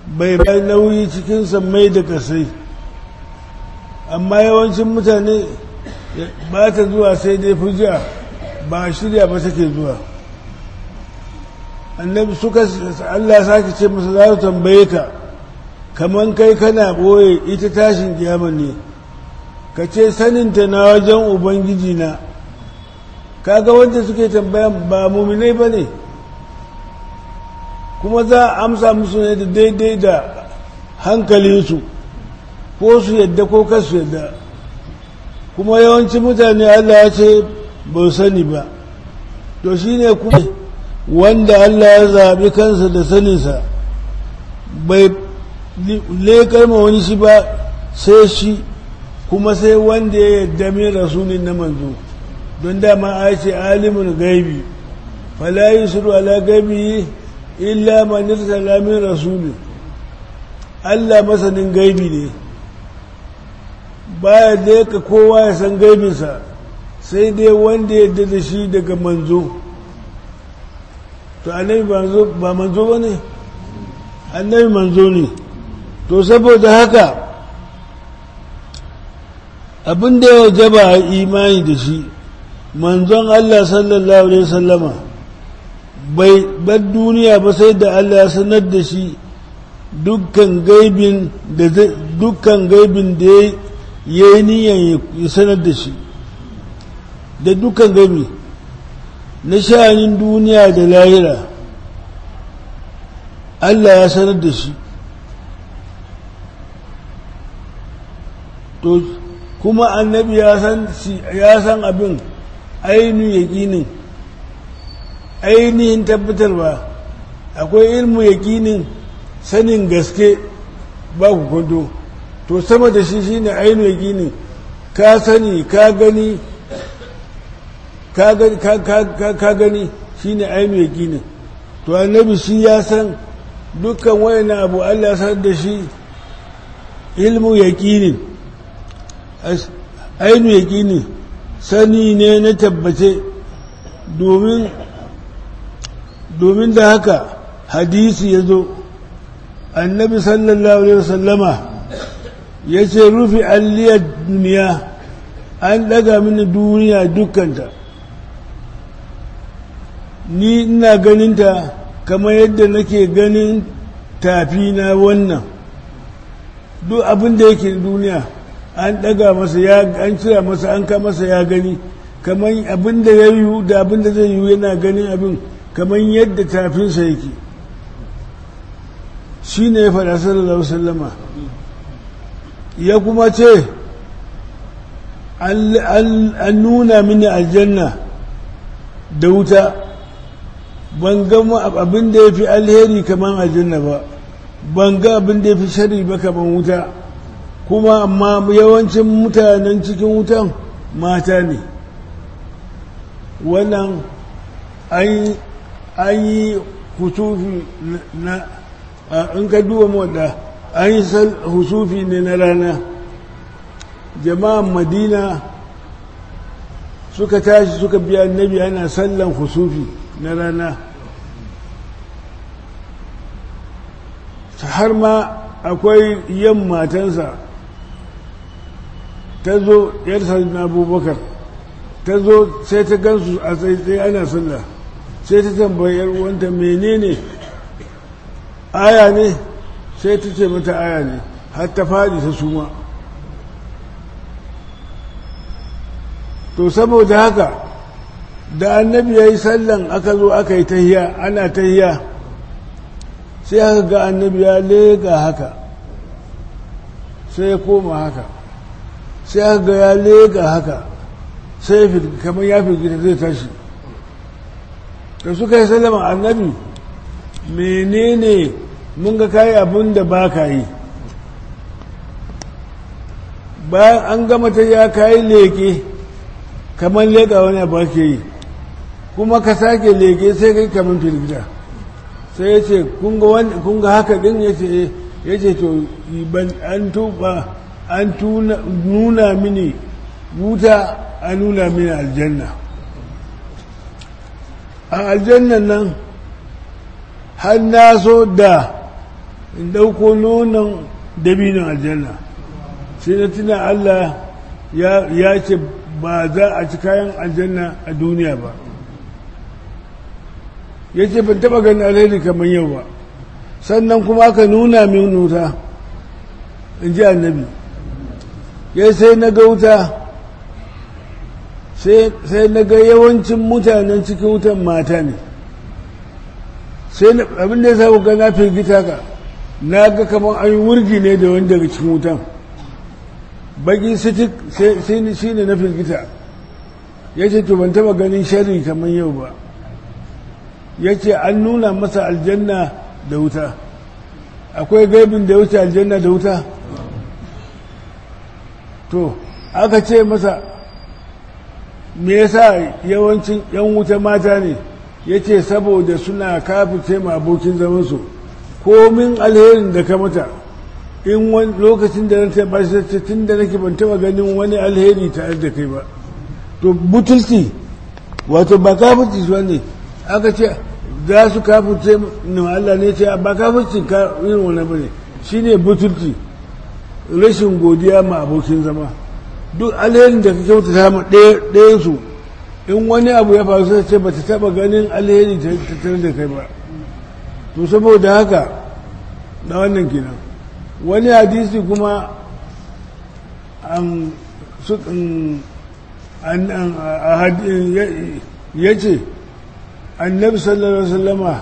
bai bai nauyi cikin sammai da kasai amma yawancin mutane ba ta zuwa sai dai fujiya ba shirya ba take zuwa annabi suka Allah sake ce masa za su tambaye ka kaman kai kana ɓoye ita tashin kiyama ne ka ce saninta na wajen ubangiji na kaga wanda suke tambayan ba muminai ba ne kuma za a amsa musu ne da daidai da hankalinsu ko su yadda ko kasu yadda kuma yawancin mutane Allah ya ce ba sani ba to shi ne kuma wanda Allah ya zaɓi kansa da saninsa bai lekar ma wani shi ba sai shi kuma sai wanda ya yadda min rasulun na manzo don dama a ce alimin gaibi fala yusru ala gaibi illa man irsala min rasulun Allah masanin gaibi ne baya leka kowa ya san gaibinsa sai dai wanda ya da shi daga manzo to annabi ba manzo ba ne annabi manzo ne to saboda haka abin da ya jaba a imani da shi manzon Allah sallallahu alaihi wasallama bai bar duniya ba sai da Allah ya sanar da shi dukkan gaibin da dukkan gaibin da ya yi niyan ya sanar da shi da dukkan gaibi na sha'anin duniya da lahira Allah ya sanar da shi to kuma annabi ya san ya san abin ainihin yaƙinin ainihin tabbatarwa akwai ilmu yaƙinin sanin gaske ba ku kwado to sama da shi shine ainihin yaƙinin ka sani ka gani ka gani shine ainihin yaƙinin to annabi shi ya san dukkan wayannan abu Allah ya san da shi ilmu yaƙinin ainu yaƙini sani ne na tabbace domin domin da haka hadisi ya zo annabi sallallahu alaihi wasallama ya ce rufi alliyar duniya an daga mini duniya dukkanta ni ina ganinta kamar yadda nake ganin tafi na wannan duk abin da yake duniya an daga masa ya an cira masa an ka masa ya gani kamar abin da ya yiwu da abin da zai yiwu yana ganin abin kamar yadda tafinsa yake shi ne ya faɗa sallallahu sallama ya kuma ce an nuna mini aljanna da wuta ban ga abin da ya fi alheri kamar aljanna ba ban ga abin da ya fi shari ba kamar wuta kuma amma yawancin mutanen cikin wutan mata ne wannan an yi husufi na in ka duwa wadda an yi husufi ne na rana jama'an madina suka tashi suka biya annabi ana sallan husufi na rana har ma akwai yan matansa ta zo yarsa na abubakar ta zo sai ta gansu a tsaitsaye ana sallah sai ta tambayi yar wanta menene aya ne sai ta ce mata aya ne har ta faɗi ta suma to saboda haka da annabi ya yi sallan aka zo aka yi tahiya ana tahiya sai aka ga annabi ya lega haka sai ya koma haka sai aka ga ya lega haka sai ya fi kamar ya fi gida zai tashi da suka yi sallama annabi menene mun ga kayi abin da ba ka yi bayan an gama ta ya kayi leke kamar leka wani abu ake yi kuma ka sake leke sai kai kamar firgida sai ya ce kun ga haka din ya ce ya ce to an tuba an nuna mini wuta an nuna mini aljanna a aljannan nan har na so da in ɗauko nonon dabinin aljanna sai na tuna Allah ya ce ba za a ci kayan aljanna a duniya ba ya ce ban taɓa ganin alheri kamar yau ba sannan kuma aka nuna min wuta in ji annabi ya sai na ga wuta sai na ga yawancin mutanen cikin wutan mata ne sai abin da ya sa ga na firgita ka na ga kamar an yi wurgi ne da wani daga cikin wutan baki sitik shi ne na firgita ya ce to ban taba ganin shari kamar yau ba ya ce an nuna masa aljanna da wuta akwai gaibin da wuce aljanna da wuta to aka ce masa me yasa yawancin yan wuta mata ne ya ce saboda suna kafice ma abokin zamansu komin alherin da ka mata in wani lokacin da na taɓa shi tun da nake ban taɓa ganin wani alheri tare da kai ba to butulci wato ba kafirci su ne aka ce za su kafirce na Allah ne ce ba kafirci ka irin wani ba ne shi ne butulci rashin godiya ma abokin zama duk alherin da ka kyauta ma ɗayansu in wani abu ya faru sai ce ba ta taɓa ganin alheri tare da kai ba to saboda haka na wannan kenan wani hadisi kuma ya ce annabi sallallahu alaihi wasallama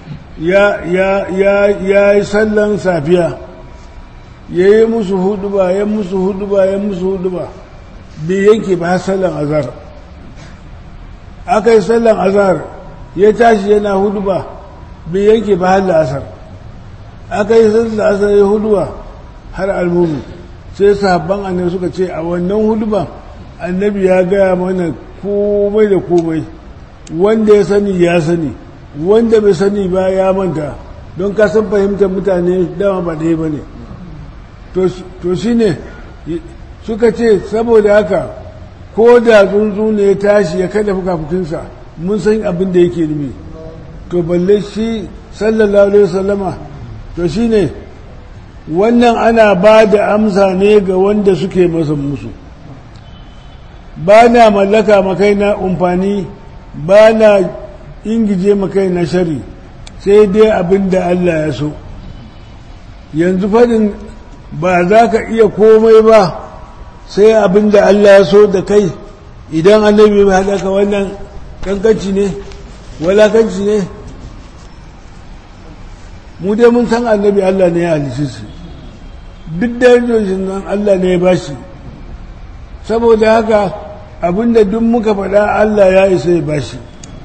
ya yi sallan safiya ya yi musu hudu ba ya musu hudu ba ya musu hudu ba bai yanke ba sallan azar aka yi sallan azar ya tashi yana hudu ba bai yanke ba har la'asar aka yi sallan asar ya hudu ba har almuru sai sahabban annabi suka ce a wannan hudu ba annabi ya gaya mana komai da komai wanda ya sani ya sani wanda bai sani ba ya manta don ka san fahimtar mutane dama ba ɗaya ba ne to shi ne suka ce saboda haka ko da tsuntsu ne ya tashi ya kada fukafukinsa mun san abin da yake numi to balle shi sallallahu alaihi wasallama to shi ne wannan ana ba da amsa ne ga wanda suke masa musu ba na mallaka makai na umfani ba na ingije makai na shari sai dai abin da Allah ya so yanzu fadin ba za ka iya komai ba sai abin da Allah ya so da kai idan annabi mai haɗaka wannan kankanci ne walakanci ne mu dai mun san annabi Allah ne ya halice su duk darajojin nan Allah ne ya bashi saboda haka abinda duk muka faɗa Allah ya isa ya bashi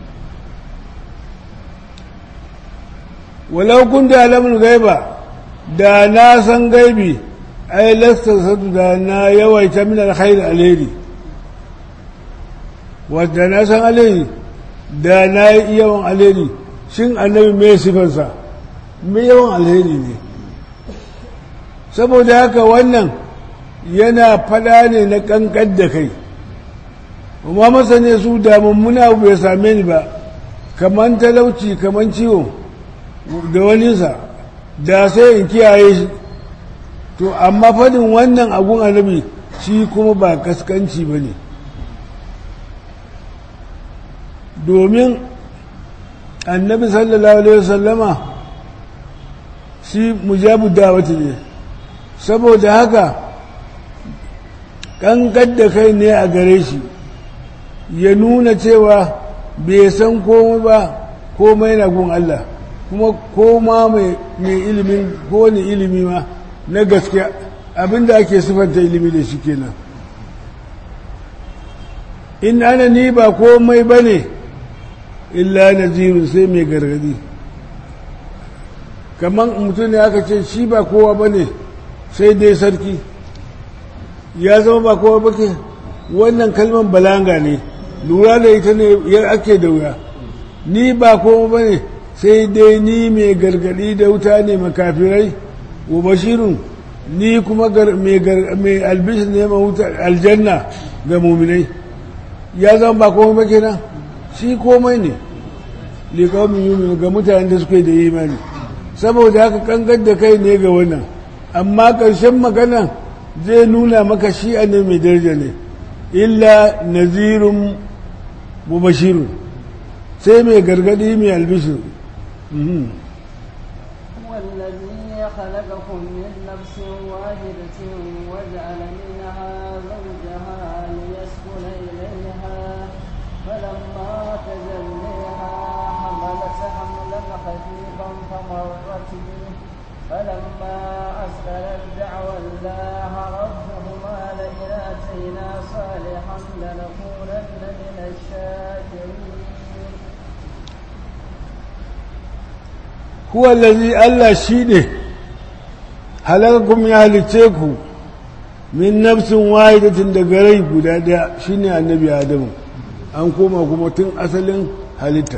walau kun da alamun gaiba da na san gaibi ai lasta sadu da na yawaita min alkhair alheri wadda na san alheri da na yi yawan alheri shin annabi mai sifansa mai yawan alheri ne saboda haka wannan yana fada ne na kankan da kai amma masane su da mummuna abu ya same ni ba kaman talauci kaman ciwo da waninsa da sai in kiyaye shi to amma fadin wannan agun annabi shi kuma ba kaskanci ba ne domin annabi sallallahu alaihi wasallama shi mujabu dawati ne saboda haka kankan da kai ne a gare shi ya nuna cewa bai san komai ba komai na gun Allah kuma koma mai ilimin kowane ilimi ma na gaskiya abinda ake sifanta ilimi da shi kenan in ana ni ba komai ba ne illa nazirun sai mai gargadi kamar mutum ne aka ce shi ba kowa ba ne sai dai sarki ya zama ba kowa ba ke wannan kalmar balanga ne lura da ita ne yar ake da wuya ni ba kowa ba ne sai dai ni mai gargadi da wuta ne makafirai wa bashirun ni kuma mai albishir ne wuta aljanna ga muminai ya zama ba komai ba kenan shi komai ne liƙaumin yumi ga mutanen da suke da imani saboda haka kankan da kai ne ga wannan amma ƙarshen magana zai nuna maka shi ne mai daraja ne illa nazirun mubashirun sai mai gargadi mai albishir هو الذي خلقكم من نفس واحدة وجعل منها زوجها ليسكن إليها فلما تجليها حملت حملا خفيفا فمرت به فلما أسكنت دعوى الله ربهما لئن آتينا صالحا لنكونن من الشاكرين huwa lazi Allah shi ne halakakum ya halice ku min nafsin wahidatin daga rai guda daya shine annabi adamu an koma kuma tun asalin halitta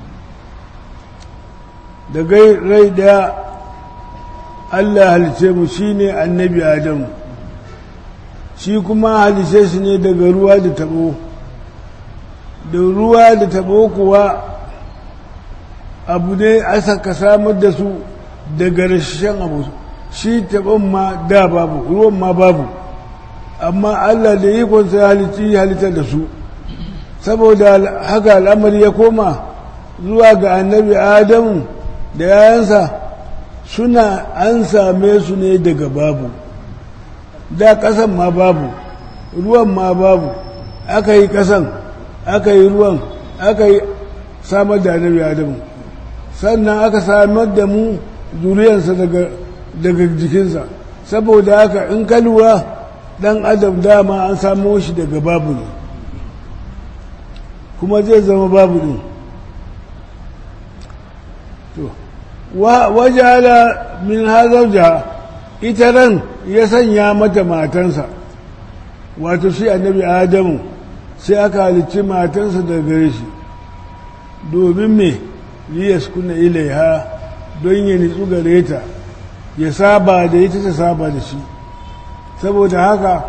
daga rai daya Allah halice mu shine annabi adamu shi kuma halice shi ne daga ruwa da tabo da ruwa da tabo kuwa abu ne asa ka samar da su daga rashin abu shi taɓon ma da babu ruwan ma babu amma Allah da ikonsa ya halitti halittar da su saboda haka al'amari ya koma zuwa ga annabi adamu da yayansa suna an same su ne daga babu da ƙasan ma babu ruwan ma babu aka yi ƙasan aka yi ruwan aka yi samar da annabi adamu sannan aka samar da mu zuriyarsa daga jikinsa saboda haka in ka lura dan adam dama an samo shi daga babu ne kuma zai zama babu ne wajala min hazauja ita ran ya sanya mata matansa wato shi annabi adamu sai aka halicci matansa daga gare shi domin me liyas kuna ilaiha don ya nitsu gare ta ya saba da ita ta saba da shi saboda haka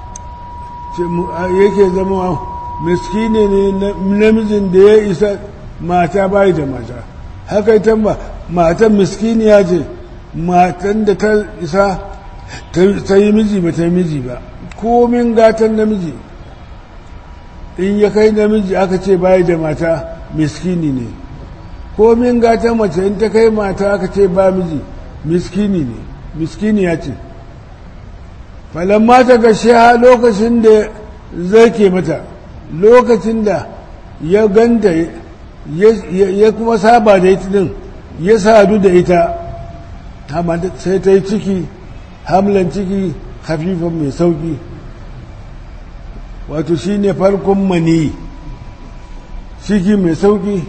yake zama miskine ne namijin da ya isa mata bai da mata haka ita ba matan miskiniya ce matan da ta isa ta yi miji ba ta yi miji ba komin gatan namiji in ya kai namiji aka ce bai da mata miskini ne komin gatan mace in ta kai mata aka ce ba miji miskini ne miskini ya ce falamma ta gashe ha lokacin da zai ke mata lokacin da ya ganta ya kuma saba da ita din ya sadu da ita sai ta yi ciki hamlan ciki hafifan mai sauki wato shi ne farkon mani ciki mai sauki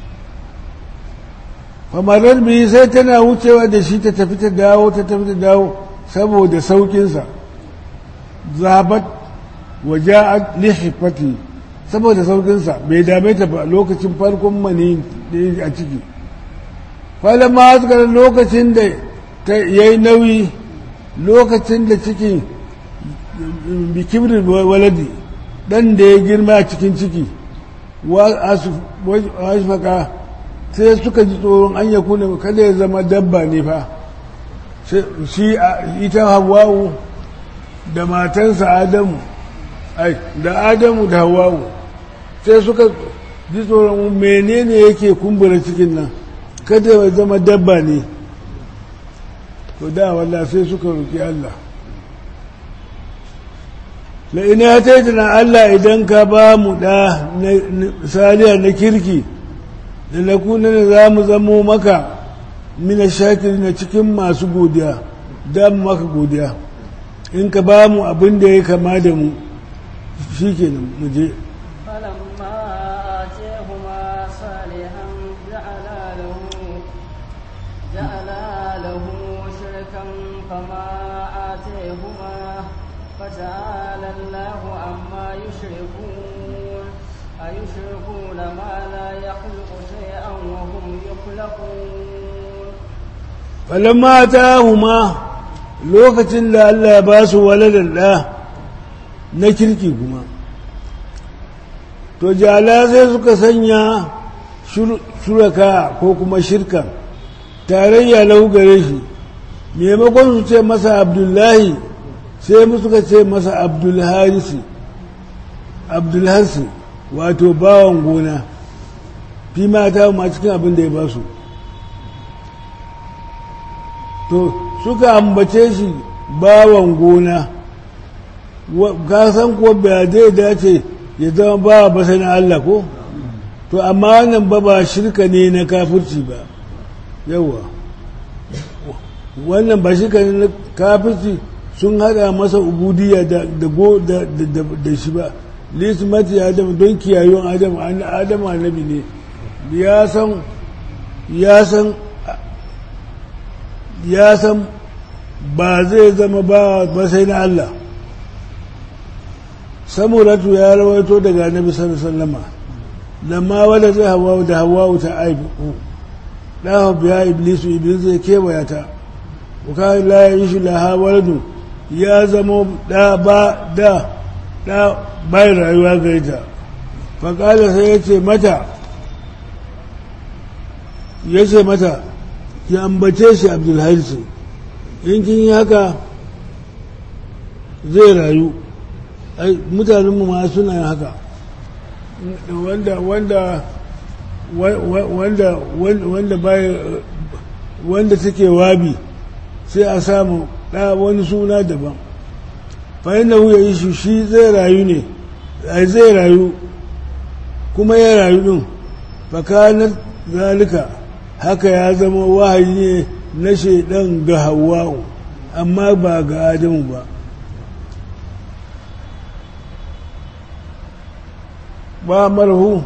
famarar biyu sai tana wucewa da shi ta tafi ta dawo ta tafi ta dawo saboda saukinsa zabat waja'at lihifati saboda saukinsa bai dame ta ba lokacin farkon mani a ciki falama suka lokacin da ta yayi nauyi lokacin da cikin bikibirin waladi dan da ya girma a cikin ciki wa sai suka ji tsoron an yaku ne kada ya zama dabba ne fa shi ita hawa'u da matansa adamu ai da adamu da hawa'u sai suka ji tsoron menene yake kumbura cikin nan kada ya zama dabba ne to da walla sai suka roki Allah la ina ya taitana Allah idan ka ba mu da saliya na kirki da na kuna da za mu zamo maka mina shakiri na cikin masu godiya da mu maka godiya in ka ba mu abin da ya kama da mu shi ke mu je فلما آتيهما صالحا جعلا له جعلا له شركا فما آتيهما فتعالى الله عما يشركون أيشركون ما لا يخلق شيئا وهم يخلقون falamma ta huma lokacin da Allah ya ba su waladan ɗa na kirki kuma to jala sai suka sanya shuraka ko kuma shirka tarayya lahu gare shi maimakon su ce masa abdullahi sai mu suka ce masa abdulharisi abdulharisi wato bawan gona fi mata ma cikin abin da ya ba su to suka ambace shi bawan gona ka san kuwa ba zai dace ya zama bawa ba sai na Allah ko to amma wannan ba ba shirka ne na kafirci ba yawa wannan ba shirka ne na kafirci sun hada masa ubudiyya da da shi ba lismati adam don kiyayon adam adam annabi ne ya san ya san ya san ba zai zama ba ba sai na Allah samuratu ya rawaito daga annabi sallallahu alaihi wasallama lamma wala zai hawa da hawa ta aibu da biya iblisu iblis zai kewaya ta uka la yishu laha waladu ya zama da ba da da bai rayuwa gare ta faƙala sai ya ce mata ya ce mata ya ambace shi abdulharisi in kin yi haka zai rayu mutanenmu ma suna yin haka wanda wanda wanda wanda bai wanda take wabi sai a samu ɗa wani suna daban fa'in da ya yi shi shi zai rayu ne zai rayu kuma ya rayu ɗin fakanar zalika haka ya zama wahayi ne na shaidan ga hawa'u amma ba ga adamu ba ba marhu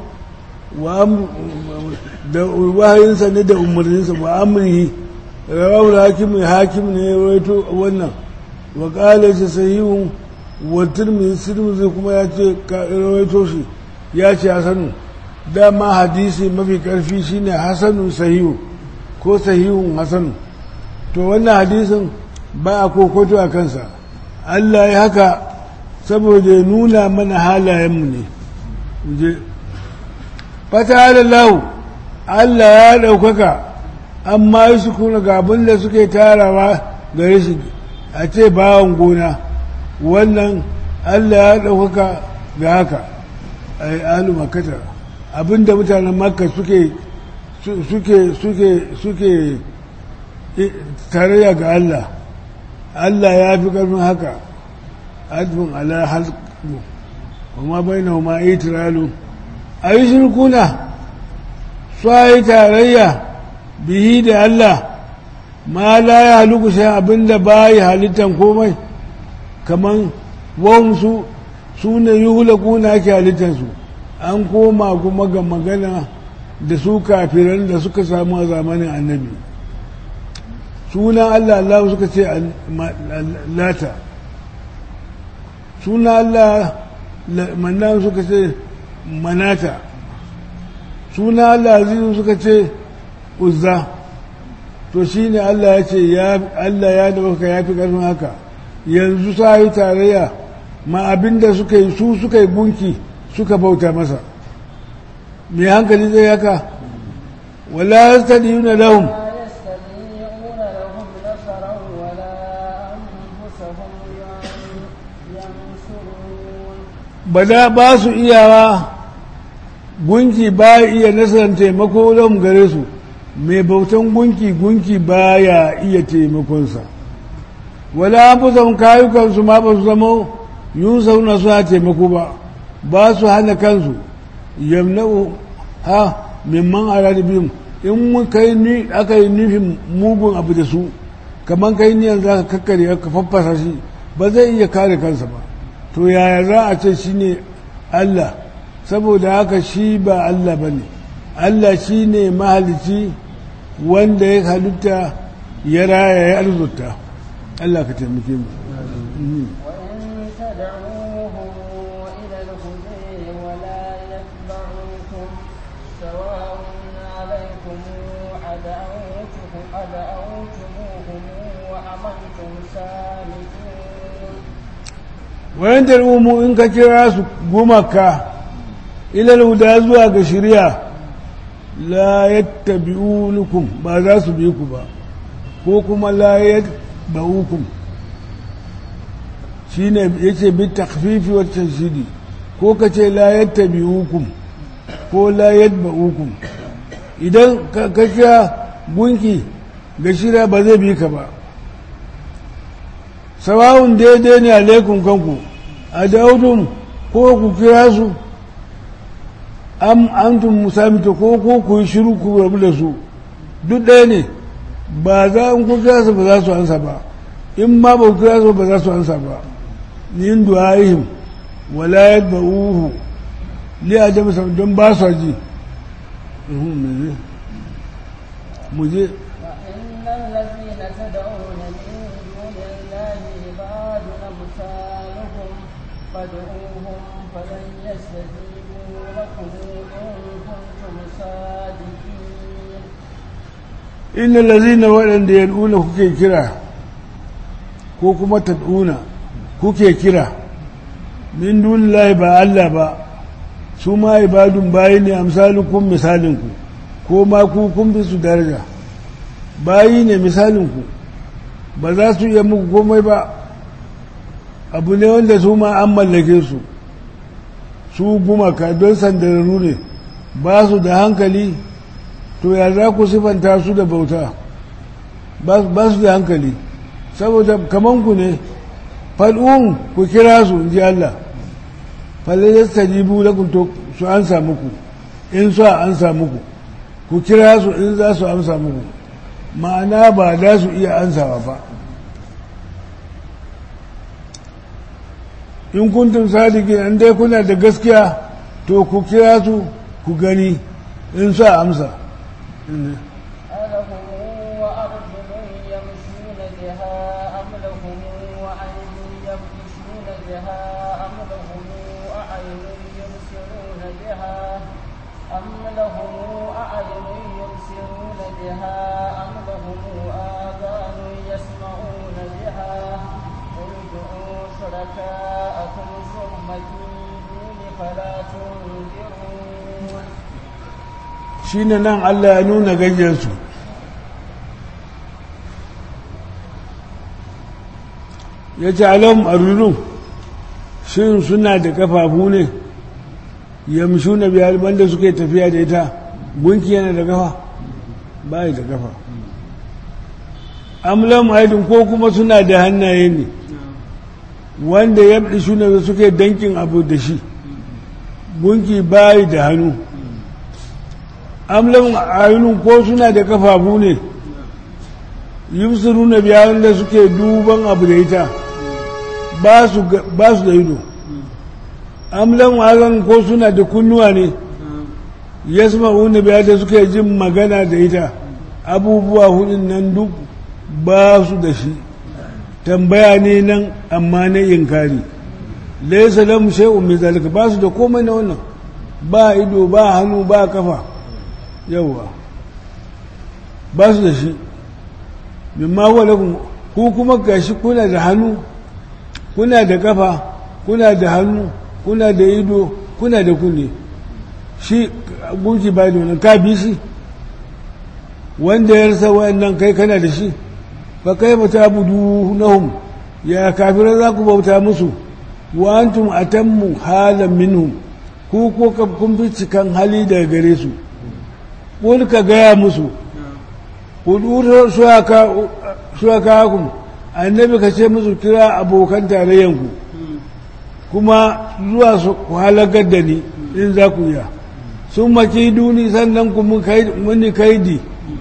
da wahayinsa ne da umarninsa ba amurhi rawar hakimin hakim ne ya waito wannan wa ƙala shi sahihun wa turmizi turmizi kuma ya ce rawaito shi ya ce hasanu dama hadisi mafi ƙarfi shine hasanun sahihu ko sahihun hasanu to wannan hadisin ba a kokoto a kansa Allah ya haka saboda ya nuna mana halayenmu ne je fata lahu Allah ya ɗaukaka amma yi su kuna ga abin da suke tarawa gare shi a ce bawan gona wannan Allah ya ɗaukaka ga haka a yi alu makata abin da mutanen makka suke suke suke suke tarayya ga Allah Allah ya fi ƙarfin haka adfin ala halku kuma bai na ma itiralu a yi shirkuna su yi tarayya bihi da Allah ma la ya haluku sai abinda ba yi halittan komai kaman wansu su ne yi hulakuna ake halittansu an koma kuma ga magana da su kafiran da suka samu a zamanin annabi sunan Allah Allah suka ce lata sunan Allah mannan suka ce manata suna Allah azizu suka ce uzza to shi ne Allah ya ce Allah ya dauka ya fi ƙarfin haka yanzu sa yi tarayya ma abinda suka yi su suka yi gunki suka bauta masa mai hankali zai haka wala yastadiyuna lahum ba da ba su iyawa gunki ba iya nasarar taimako don gare su mai bautan gunki gunki ba ya iya taimakonsa wala an fi kayukansu ma ba su zama yun sauna suna taimako ba ba su hana kansu yamna'u ha mimman aradi biyun in mun kai ni aka yi nufin mugun abu da su kamar kai niyan za ka kakkare ka faffasa shi ba zai iya kare kansa ba to yaya za a ce shi ne Allah saboda haka shi ba Allah ba ne Allah shi ne mahalici wanda ya halitta ya raya ya arzuta Allah ka taimake mu wayan da umu in ka kira su gumaka ilal huda zuwa ga shirya la yattabi'unukum ba za su bi ku ba ko kuma la yattba'ukum shine yace bi takhfifi wa tashdidi ko kace la yattabi'ukum ko la yattba'ukum idan ka kira gunki ga shira ba zai bi ka ba sawawun daidai ne alaikum kanku a daudun ko ku kira su am antum musamita ko ko ku yi shiru ku rabu da su duk ɗaya ne ba za in ku kira su ba za su ansa ba in ma ba ku kira su ba za su ansa ba yin du'a'ihim wala yadba'uhu li ajab sam don ba su ji mu je وإن الذين تدعون من دون الله عباد أمثالكم فادعوهم فلن يستجيبوا لكم إن كنتم صادقين inna lazina waɗanda yad'una kuke kira ko kuma tad'una kuke kira min dunillahi ba Allah ba su ma ibadun bayi ne amsalukum misalinku ko ma ku kun fi su daraja bayi ne misalinku ba za su iya muku komai ba abu ne wanda su ma an mallake su su gumaka don sandararru ne ba su da hankali to ya za ku sifanta su da bauta ba su da hankali saboda kamanku ne fal'un ku kira su in ji Allah falayar tajibu lakum to su ansa muku in su ansa muku ku kira su in za su amsa muku ma'ana ba za su iya ansawa ba in kuntum sadiqin an dai kuna da gaskiya to ku kira su ku gani in su amsa ألهم وأرجل يمشون بها أم لهم وأيدي يبطشون بها أم لهم أعين يبصرون بها أم لهم أعين يبصرون بها أم لهم آذان يسمعون بها قل ادعوا شركاءكم ثم كيدون فلا تنذرون shi ne nan Allah ya nuna gajiyarsu ya ce alam arulun shin suna da kafafu ne yamshu na biyar banda suke tafiya da ita gunki yana da kafa ba da kafa amlam aidin ko kuma suna da hannaye ne wanda ya fi shuna suke dankin abu da shi gunki bayi da hannu amlan ayunun ko suna da kafafu ne yusuru na biya wanda suke duban abu da ita ba su da ido amlan azan ko suna da kunnuwa ne yasma'u na biya da suke jin magana da ita abubuwa hudun nan duk ba su da shi tambaya ne nan amma na inkari laisa lam shay'un min zalika ba su da komai na wannan ba ido ba hannu ba kafa yawa ba su da shi mimma walakun ku kuma gashi kuna da hannu kuna da kafa kuna da hannu kuna da ido kuna da kunne shi gunki ba da wannan ka bi shi wanda ya rasa wayannan kai kana da shi fa kai ba ta budu nahum ya kafira za ku bauta musu wa antum atammu halan minhum ku ko kun fi cikan hali daga gare su wani ka gaya musu kudurar shuaka hakun annabi ka ce musu kira abokan tarayyanku kuma zuwa su halakar da ni in za ku iya sun maki duni sannan ku muni kaidi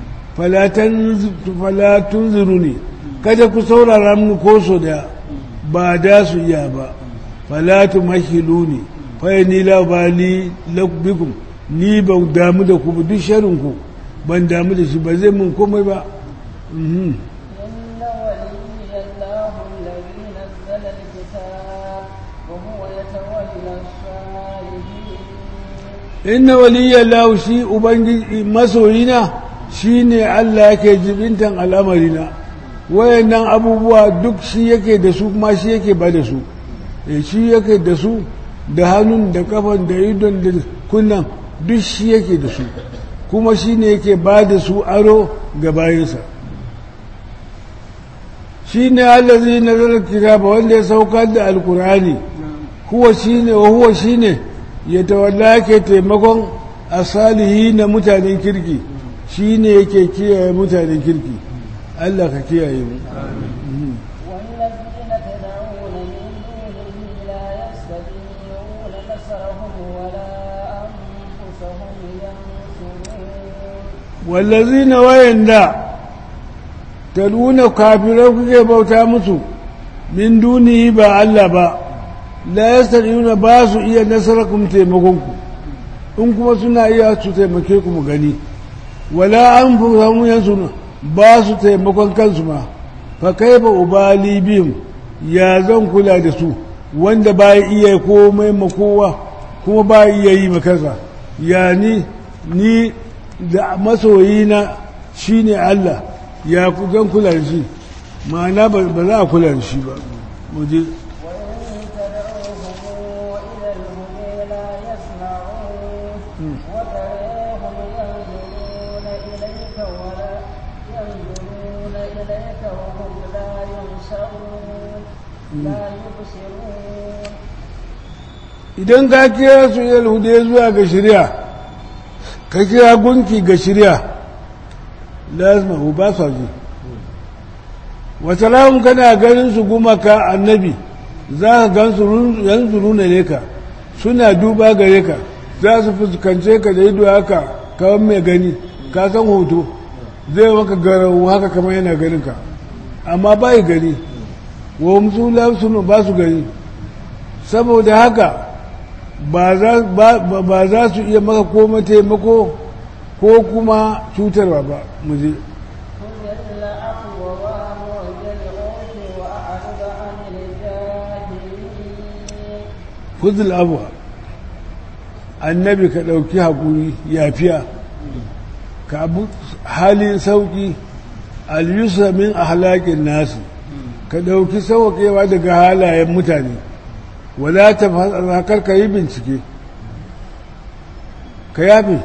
falatun ziru ne kada ku saurara mu ko so da ba da su iya ba falatu mahilu ne fa ni labali bikum ni ba damu da ku ba duk sharinku ban damu da shi ba zai mun komai ba إن ولي الله الذي نزل الكتاب وهو يتولى الصالحين inna waliyya lahu shi ubangiji masoyina shine Allah yake jibintan al'amarina wayannan abubuwa duk shi yake da su kuma shi yake ba da su eh shi yake da su da hannun da kafan da idon da kunnan duk shi yake da su kuma shi ne yake ba da su aro ga bayansa shi ne allazi na zarar kitaba wanda ya saukar da alkurani huwa shi ne wa huwa shi ne ya tawalla ke taimakon asalihi na mutanen kirki shi ne yake kiyaye mutanen kirki Allah ka kiyaye mu والذين تدعون من دونه لا يستطيعون نصرهم ولا أنفسهم ينصرون wallazina wayanda taluna kafirai kuke bauta musu min dunihi ba Allah ba la yastariuna ba su iya nasarakum taimakon ku in kuma suna iya su taimake ku mu gani wala an fusamu yansu ba su taimakon kansu ma fa kaifa ubali bihim ya zan kula da su wanda ba iya komai ma kowa kuma ba iya yi ma kansa ya ni ni da masoyina shine Allah ya ku zan kula da shi ma'ana ba ba za a kula da shi ba mu je وإن تدعوهم إلى الهدى لا يسمعون وتراهم ينظرون إليك ولا ينظرون إليك وهم لا ينصرون لا يبصرون idan ka kira su ilal hude zuwa ga shirya ka kira gunki ga shirya lazima hu ba sa ji wata lahun kana ganin su gumaka annabi za ka gan su yanzu nuna ne ka suna duba gare ka za su fuskance ka da ido haka kawai mai gani ka san hoto zai maka garau haka kamar yana ganin ka amma ba yi gani wa musu sunu ba su gani saboda haka ba za ba- ba za su iya maka koma taimako ko kuma cutarwa ba mu je خذ العفو وامر بالعرف وأعرض عن الجاهلين fuzul abuwa annabi ka ɗauki haƙuri yafiya ka abu halin sauƙi al-yusra min ahlaƙin nasu ka ɗauki sauƙewa daga halayen mutane wala ta fasakar ka yi bincike ka yafi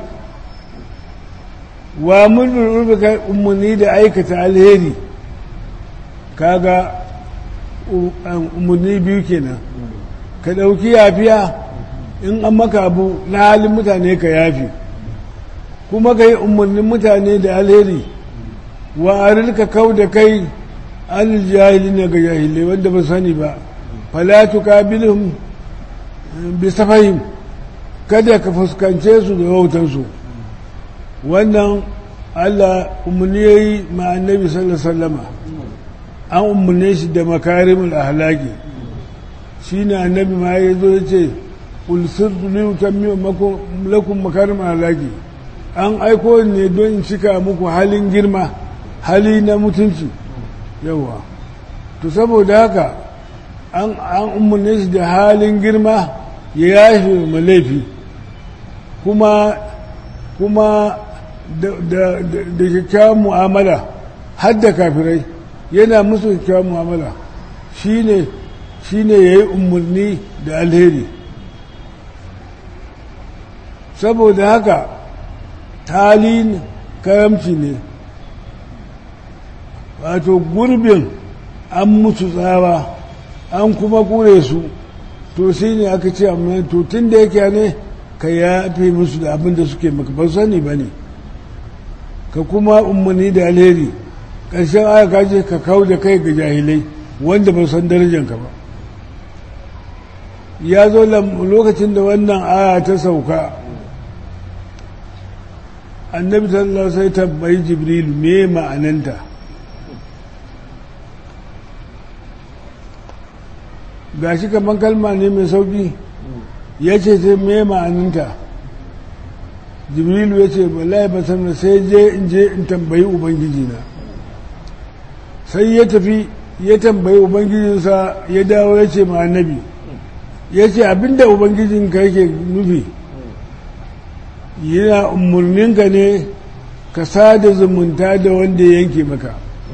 wa mulmin urbi umarni da aikata alheri kaga umarni biyu kenan ka ɗauki yafiya in an maka abu na halin mutane ka yafi kuma ka yi umarnin mutane da alheri wa arilka kau da kai an jahili na ga jahilai wanda ba sani ba falatu ka bilhum bisa fahim kada ka fuskance su da wautansu wannan allah umarni ya yi ma annabi sallallahu alaihi wasallama an umarne shi da makarimul ahlaki shi ne annabi ma ya zo ya ce ulsir liutan lakum makarim ahlaki an aiko ne don in cika muku halin girma hali na mutunci yawa to saboda haka an umarne shi da halin girma ya yafe ma laifi kuma kuma da kyakkyawan mu'amala har da kafirai yana musu kyakkyawan mu'amala shi ne shi ne ya yi umarni da alheri saboda haka talin karamci ne wato gurbin an musu tsawa an kuma kure su to sai ne aka ce amma to tun da yake ne ka yafe musu da abin da suke maka ba sani ba ne ka kuma umarni da alheri ƙarshen aya ka je ka kawo da kai ga jahilai wanda ba san darajanka ba ya zo lokacin da wannan aya ta sauka annabi sallallahu sai tambayi jibril me ma'ananta gashi kaman kalma ne mai sauki ya ce sai me ma'ananta jibrilu ya ce wallahi ba san sai je in je in tambayi ubangijina sai ya tafi ya tambayi ubangijinsa ya dawo ya ce ma annabi ya ce abinda ubangijinka yake nufi yana umarninka ne ka sada zumunta da wanda ya yanke maka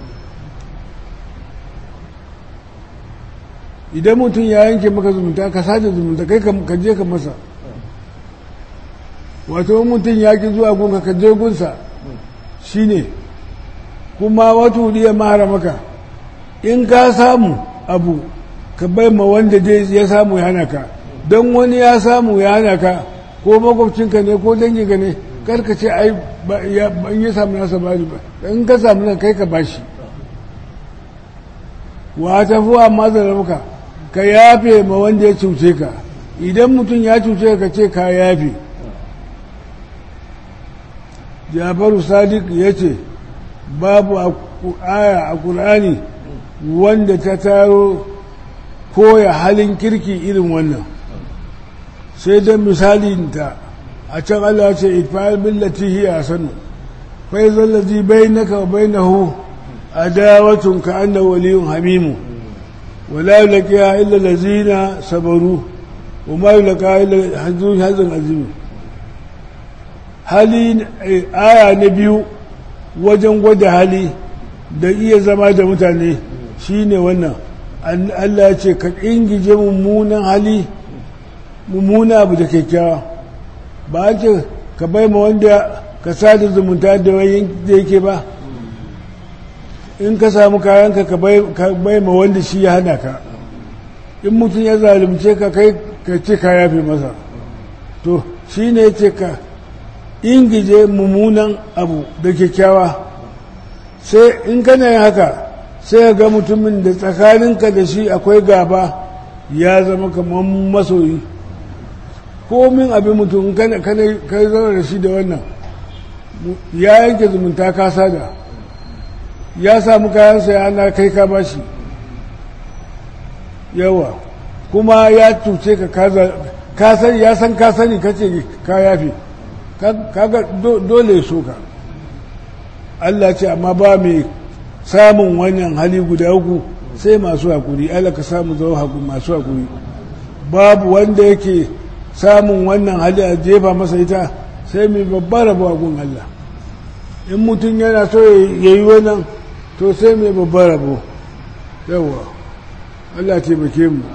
idan mutum ya yanke maka zumunta ka sada zumunta kai ka je ka masa wato mutum ya ki zuwa gunka ka je gunsa shine kuma wata hudiya mahara maka in ka samu abu ka bai ma wanda dai ya samu ya hana ka don wani ya samu ya hana ka ko makwabcinka ne ko danginka ne karka ce ai in ya samu nasa ba ba in ka samu nan kai ka bashi wa ta fi amma zarafuka ka yafe ma wanda ya cuce ka idan mutum ya cuce ka ce ka yafe jafaru sadiq ya ce babu aya a ƙur'ani wanda ta taro koya halin kirki irin wannan sai don misalinta a can Allah ce ifa'al billati hiya sanu fa idza allazi bainaka wa bainahu adawatun ka anna waliyun hamimu wala yulqiya illa allazina sabaru wa ma yulqa illa hazun hazun azim hali aya na biyu wajen gwada hali da iya zama da mutane shine wannan Allah ya ce ka ingije mummunan hali mummuna abu da kyakkyawa ba a ce ka bai ma wanda ka sada zumunta da wani da yake ba in ka samu kayanka ka bai ma wanda shi ya hana ka in mutum ya zalunce ka kai ka ce ka yafe masa to shi ne ce ka ingije mummunan abu da kyakkyawa sai in kana yin haka sai ga mutumin da tsakaninka da shi akwai gaba ya zama kamar masoyi komin abin mutum kai zama da shi da wannan ya yanke zumunta ka sada ya samu kayansa ya ana kai ka bashi yawa kuma ya cuce ka sani ya san ka sani ka ce ka yafe kaga dole so ka Allah ce amma ba mai samun wannan hali guda uku sai masu hakuri Allah ka samu zama masu hakuri babu wanda yake samun wannan hali a jefa masa ita sai mai babbar rabo gun Allah in mutum yana so ya yi wannan to sai mai babbar rabo yawa Allah taimake mu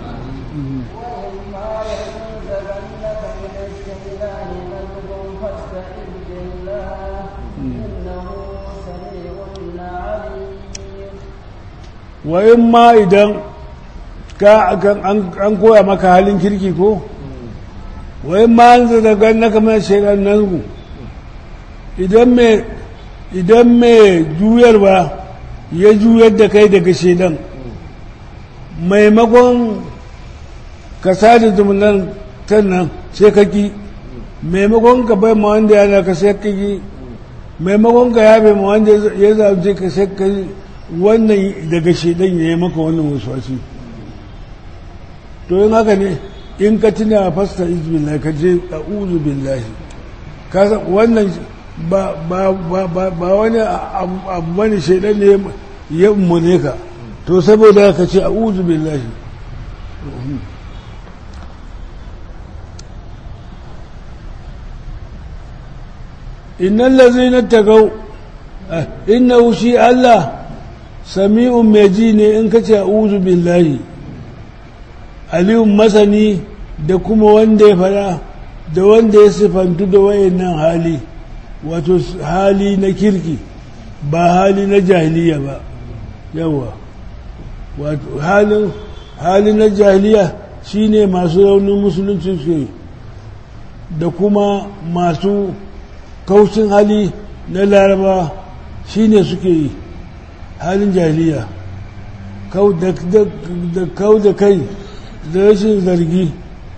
wa in ma idan ka an koya maka halin kirki ko wa in ma an zaga na kamar shaidan nan idan mai idan mai juyarwa ya juyar da kai daga shaidan maimakon ka sada zumunan nan sai ka ki maimakon ka bai ma wanda ya ka sai ka ki maimakon ka yabe ma wanda ya zaɓe ka sai ka wannan daga shaidan ya yi maka wannan wasu to yin haka ne in ka tuna fasta izbillah ka je a uzu billahi wannan ba wani abu bane shaidan ne ya ummune ka to saboda ka ce a uzu billahi innan lazina tagau inna shi Allah sami'un mai ji ne in ka ce a'udhu billahi aliyun masani da kuma wanda ya fada da wanda ya sifantu da wayannan hali wato hali na kirki ba hali na jahiliya ba yawa wato halin hali na jahiliya shine masu raunin musulunci su da kuma masu kaushin hali na laraba shine suke yi halin jahiliya da kau da kai da rashin zargi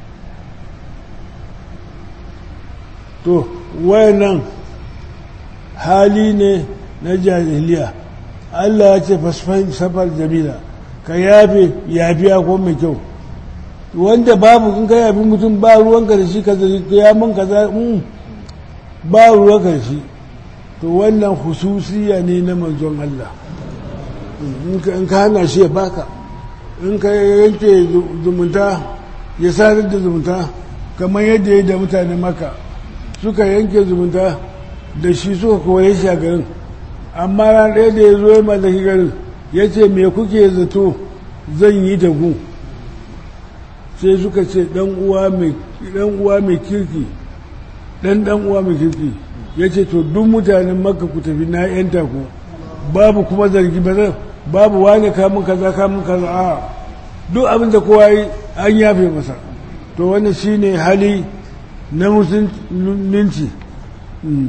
to wayannan hali ne na jahiliya Allah ya ce fasfahim safar jamila ka yafe yafiya ko mai kyau wanda babu in ka yafi mutum ba ruwanka da shi ka ya mun kaza ba ruwanka da shi to wannan hususiya ne na manzon Allah in ka hana shi ya baka in ka yanke zumunta ya sadar da zumunta kamar yadda ya da mutane maka suka yanke zumunta da shi suka kore shi a garin amma ran ɗaya da ya zo ya mallaki garin ya ce me kuke zato zan yi da ku sai suka ce ɗan uwa mai kirki dan dan uwa mai kirki ya ce to duk mutanen makka ku tafi na yanta ku babu kuma zargi ba zan babu wani kamun kaza kamun kaza a duk abin da kowa yi an yafe masa to wannan shine hali na musulunci Mm.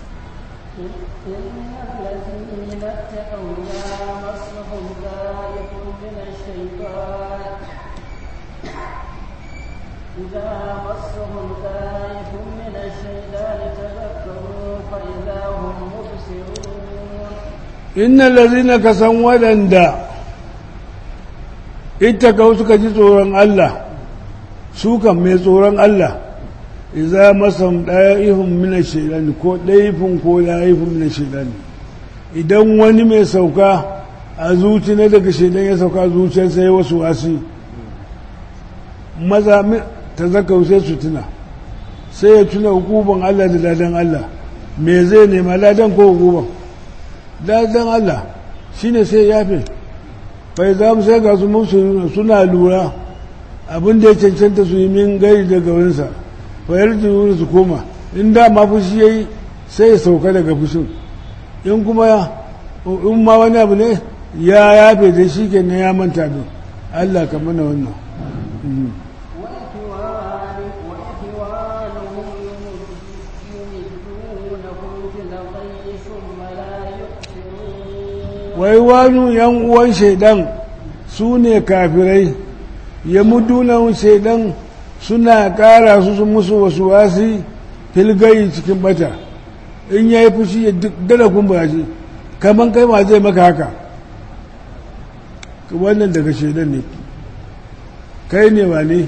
إن الذين اتقوا إذا مسهم ذلك من الشيطان إذا مسهم ذلك من الشيطان تذكروا فإذا هم مبصرون innal lazina ka san waɗanda ittaka suka ji tsoron Allah su kan mai tsoron Allah idza masam da'ihum min ash-shaytan ko daifin ko da'ifun min ash-shaytan idan wani mai sauka a zuci na daga shaidan ya sauka zuciyar sai wasu wasi maza ta zaka sai su tuna sai ya tuna hukuban Allah da ladan Allah me zai nema ladan ko hukuban ladan Allah shine sai ya yafe bai za mu sai ga su musu suna lura abin da ya cancanta su yi min gari daga wurinsa fayar da wurin su koma in da ma fushi ya yi sai ya sauka daga fushin in kuma in ma wani abu ne ya yafe da shi ke na ya manta don Allah ka mana wannan وإخوان- وإخوانهم يمدونكم في الغي ثم لا يقصرون wai wani yan uwan shaidan su ne kafirai ya mudunan shaidan suna ƙara su su musu wasu wasi filgayi cikin bata in ya yi fushi ya dala kumbura shi kamar kai ma zai maka haka wannan daga shaidan ne kai ne ba ne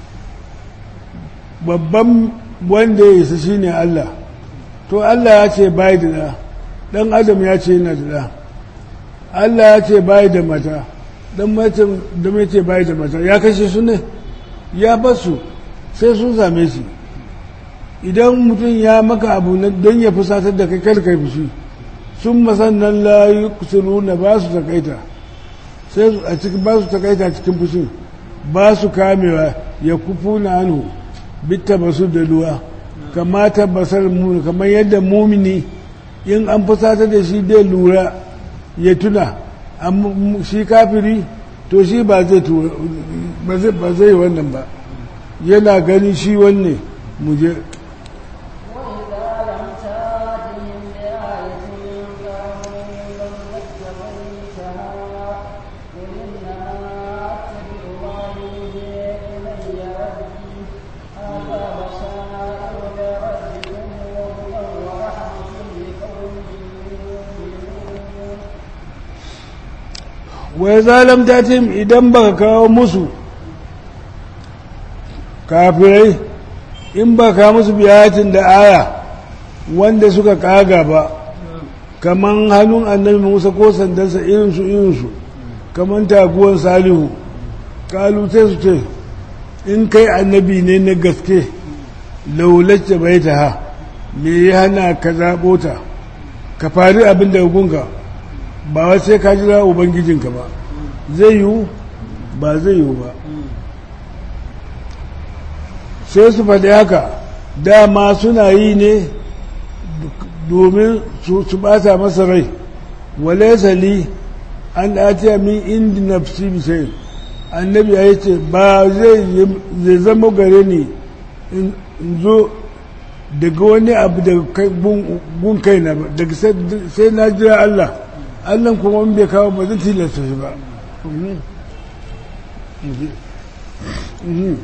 babban wanda ya isa shi ne Allah to Allah ya ce bai da ɗa ɗan adam ya ce yana da ɗa Allah ya ce bai da mata dan mace da mai ce bai da mata ya kashe su ne ya basu sai sun same shi idan mutum ya maka abu na don ya fusatar da kai kar kai fushi sun masannan la yuqsiruna ba su takaita sai su- a cikin ba su takaita cikin fushin ba su kamewa ya kufu na hannu bitta basu da ruwa kamata basar mu kamar yadda mumini in an fusatar da shi dai lura ya tuna amma shi kafiri to shi ba zai tura ba zai ba zai wannan ba yana gani shi wanne mu je وإذا لم تأتهم بآية قالوا لن نتبعها قل إنما أتبع ما يوحي إلي ربي هذا بصائر لربكم وهدى ورحمة لقوم يؤمنون wai zalam tatim idan baka kawo musu kafirai in ba ka musu biyatin da aya wanda suka kaga ba kaman hannun annabi musa ko sandansa irinsu irinsu kaman taguwan salihu kalu sai su ce in kai annabi ne na gaske laulacce bai ta ha me ya hana ka zaɓo ta ka fari abin da gunka ba wai sai ka jira ubangijinka ba zai yiwu ba zai yiwu ba sai su faɗi haka dama suna yi ne domin su su ɓata masa rai wale sali an ɗace min indi nafsi bisai annabi ya ce ba zai zai zama gare ni in in zo daga wani abu daga kai- gun gun kaina ba daga sai sai na jira Allah Allah kuma in bai kawo ba zai tilasta shi ba Mhm. Mhm. Mhm.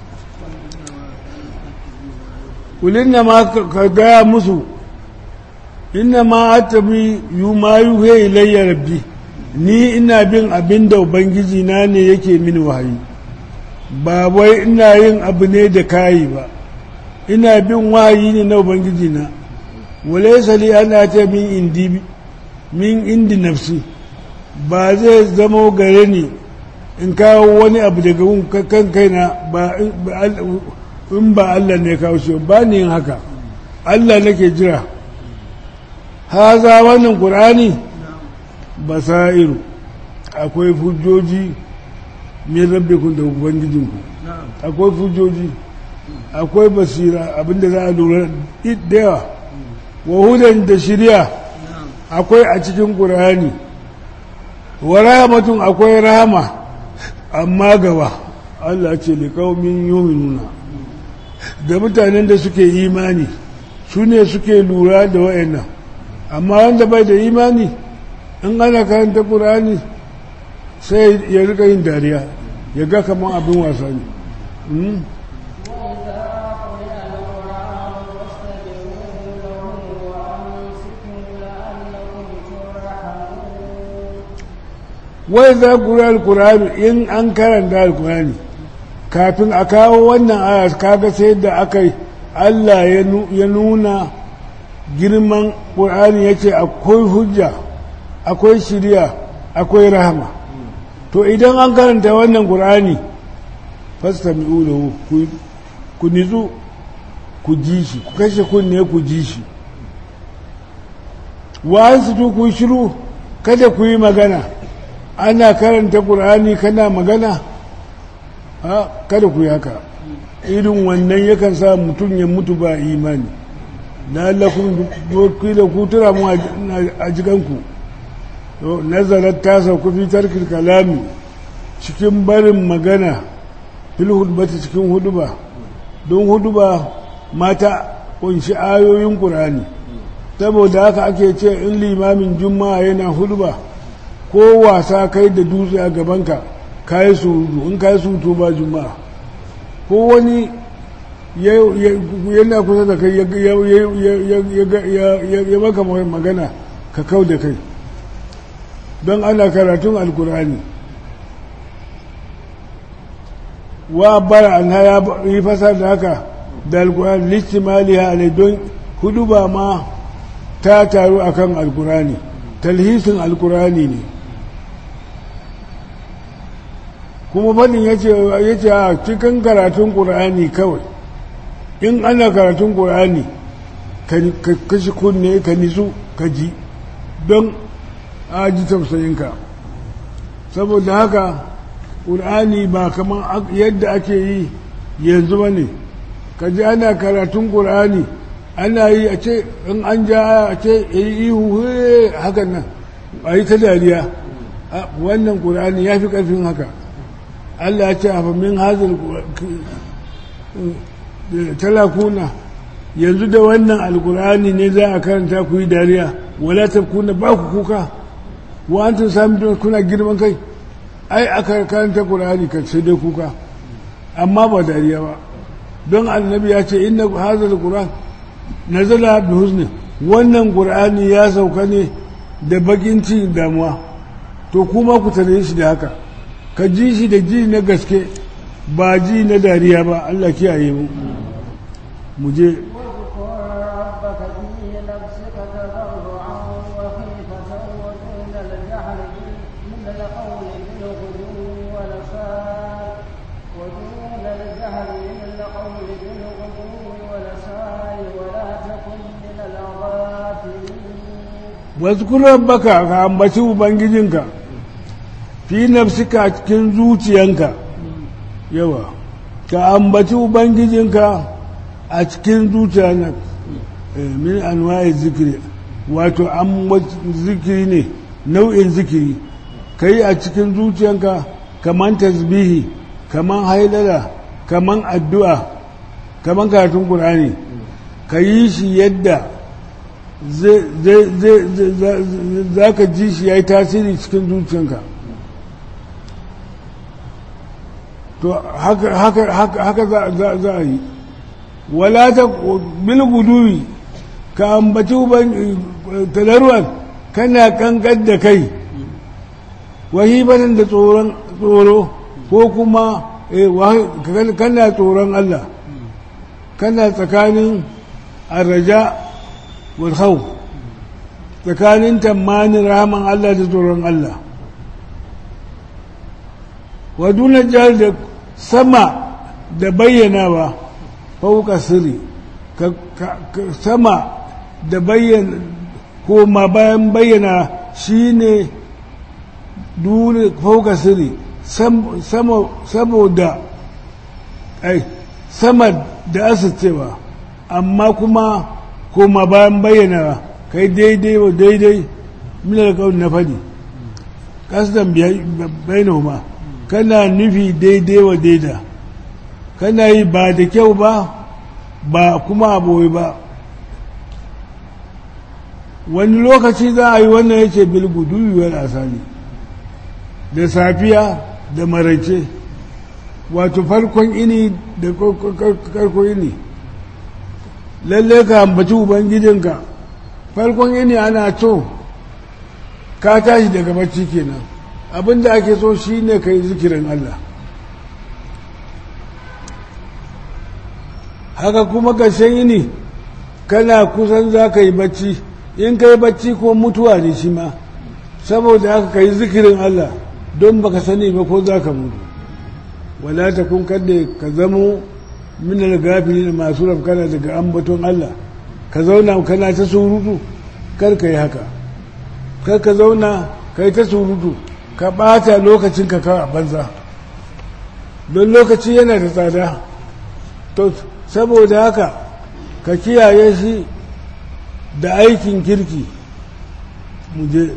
kulin na ma ka ka gaya musu inna ma atabi yu ma yuhe ilayya rabbi ni ina bin abin da ubangiji na ne yake mini wahayi ba wai ina yin abu ne da kayi ba ina bin wahayi ne na ubangiji na walaysa li ana ta min indi min indi nafsi ba zai zama gare ni in kawo wani abu daga gun kan kaina ba in ba Allah ne kawo shi ba ni yin haka Allah nake jira haza wannan ƙur'ani basairu akwai hujjoji min rabbikum da ubangijinku akwai hujjoji akwai basira abinda za a lura da yawa wa hudan da shirya akwai a cikin ƙur'ani wa rahmatun akwai rahama amma gaba Allah ce liƙaumin yuminuna da mutanen da suke imani su ne suke lura da wa'annan amma wanda bai da imani in ana karanta ƙur'ani sai ya rika yin dariya ya ga kamar abin wasa ne Mm. وإذا قرئ القرآن فاستمعوا له وأنصتوا لعلكم ترحمون wai za ku yi alkurani in an karanta alkurani kafin a kawo wannan aya kaga sai da aka yi allah ya nu- ya nuna girman ƙur'ani ya ce akwai hujja akwai shirya akwai rahama to idan an karanta wannan ƙur'ani fasta mi'ulahu ku nitsu ku ji shi ku kashe kunne ku ji shi wa an su ku yi shiru kada ku yi magana ana karanta ƙur'ani kana magana a kada ku yi haka irin wannan yakan sa mutum ya mutu ba imani na allakun da ku tura mu a jikanku nazarar ta sauku fi tarkil kalami cikin barin magana fil hudbata cikin huduba don huduba mata kunshi ayoyin ƙur'ani saboda haka ake ce in limamin juma'a yana huduba ko wasa kai da dutse a gabanka kayi surutu in kayi surutu ba juma'a ko wani yana kusa da kai ya maka magana ka kau da kai don ana karatun alkurani wa bara an ya yi fasar da haka da alkurani listimaliya ne don hudu ba ma ta taru akan alkurani talhisin alkurani ne kuma fadin ya ce a cikin karatun ƙur'ani kawai in ana karatun ƙur'ani ka kashi kunne ka nisu ka ji don a ji tausayinka saboda haka ƙur'ani ba kamar yadda ake yi yanzu ba ne ka ji ana karatun ƙur'ani ana yi a ce in an ja a ce yi ihu hakan nan a yi ta dariya wannan ƙur'ani ya fi ƙarfin haka Allah ya ce a famin hazin talakuna yanzu da wannan alkur'ani ne za a karanta ku yi dariya wala ta kuna ba ku kuka wa an tun sami don kuna girman kai ai aka karanta kur'ani ka sai dai kuka amma ba dariya ba don annabi ya ce inna hazal qur'an nazala bi huzni wannan qur'ani ya sauka ne da bakin cikin damuwa to kuma ku tare shi da haka ka ji shi da ji na gaske ba ji na dariya ba Allah kiyaye mu mu je واذكر ربك ka ambaci ubangijinka fi nafsika cikin zuciyanka yawa ka ambaci ubangijinka a cikin zuciyanka min anwa'i zikiri wato an zikiri ne nau'in zikiri ka yi a cikin zuciyanka kaman tasbihi kaman hailala kaman addu'a kaman karatun ƙur'ani ka yi shi yadda za ka ji shi ya yi tasiri cikin zuciyanka to haka za a yi wala ta bil guduwi ka ambaci talarwan kana kankan da kai wahibatan da tsoron tsoro ko kuma kana tsoron Allah kana tsakanin arraja wal khawf tsakanin tamanin rahaman Allah da tsoron Allah wa duna jihar da sama da bayyanawa fauka sirri sama da bayyana ko ma bayan bayyana shine duna fauka sirri saboda ai sama da asircewa amma kuma koma bayan bayyana kai daidai wa daidai milar kawai na faɗi kasdan bainahuma kana nufi daidai wa daida kana yi ba da kyau ba ba kuma aboyi ba wani lokaci za a yi wannan yake bilguduyuwar asali da safiya da maraice wato farkon ini da karkon ini lalle ka ambaci ubangijinka farkon ini ana to ka tashi daga bacci kenan abinda ake so shine ka yi zikirin Allah haka kuma ƙarshen yini kana kusan za ka yi bacci in ka yi bacci ko mutuwa ne shi ma saboda haka ka yi zikirin Allah don baka sani ba ko za ka mutu wala ta kun kadda ka zamo minar gafili da masu rafkana daga ambaton Allah ka zauna kana ta surutu kar ka yi haka kar ka zauna ka yi ta surutu ka ɓata lokacin ka a banza don lokaci yana da tsada to saboda haka ka kiyaye shi da aikin kirki mu je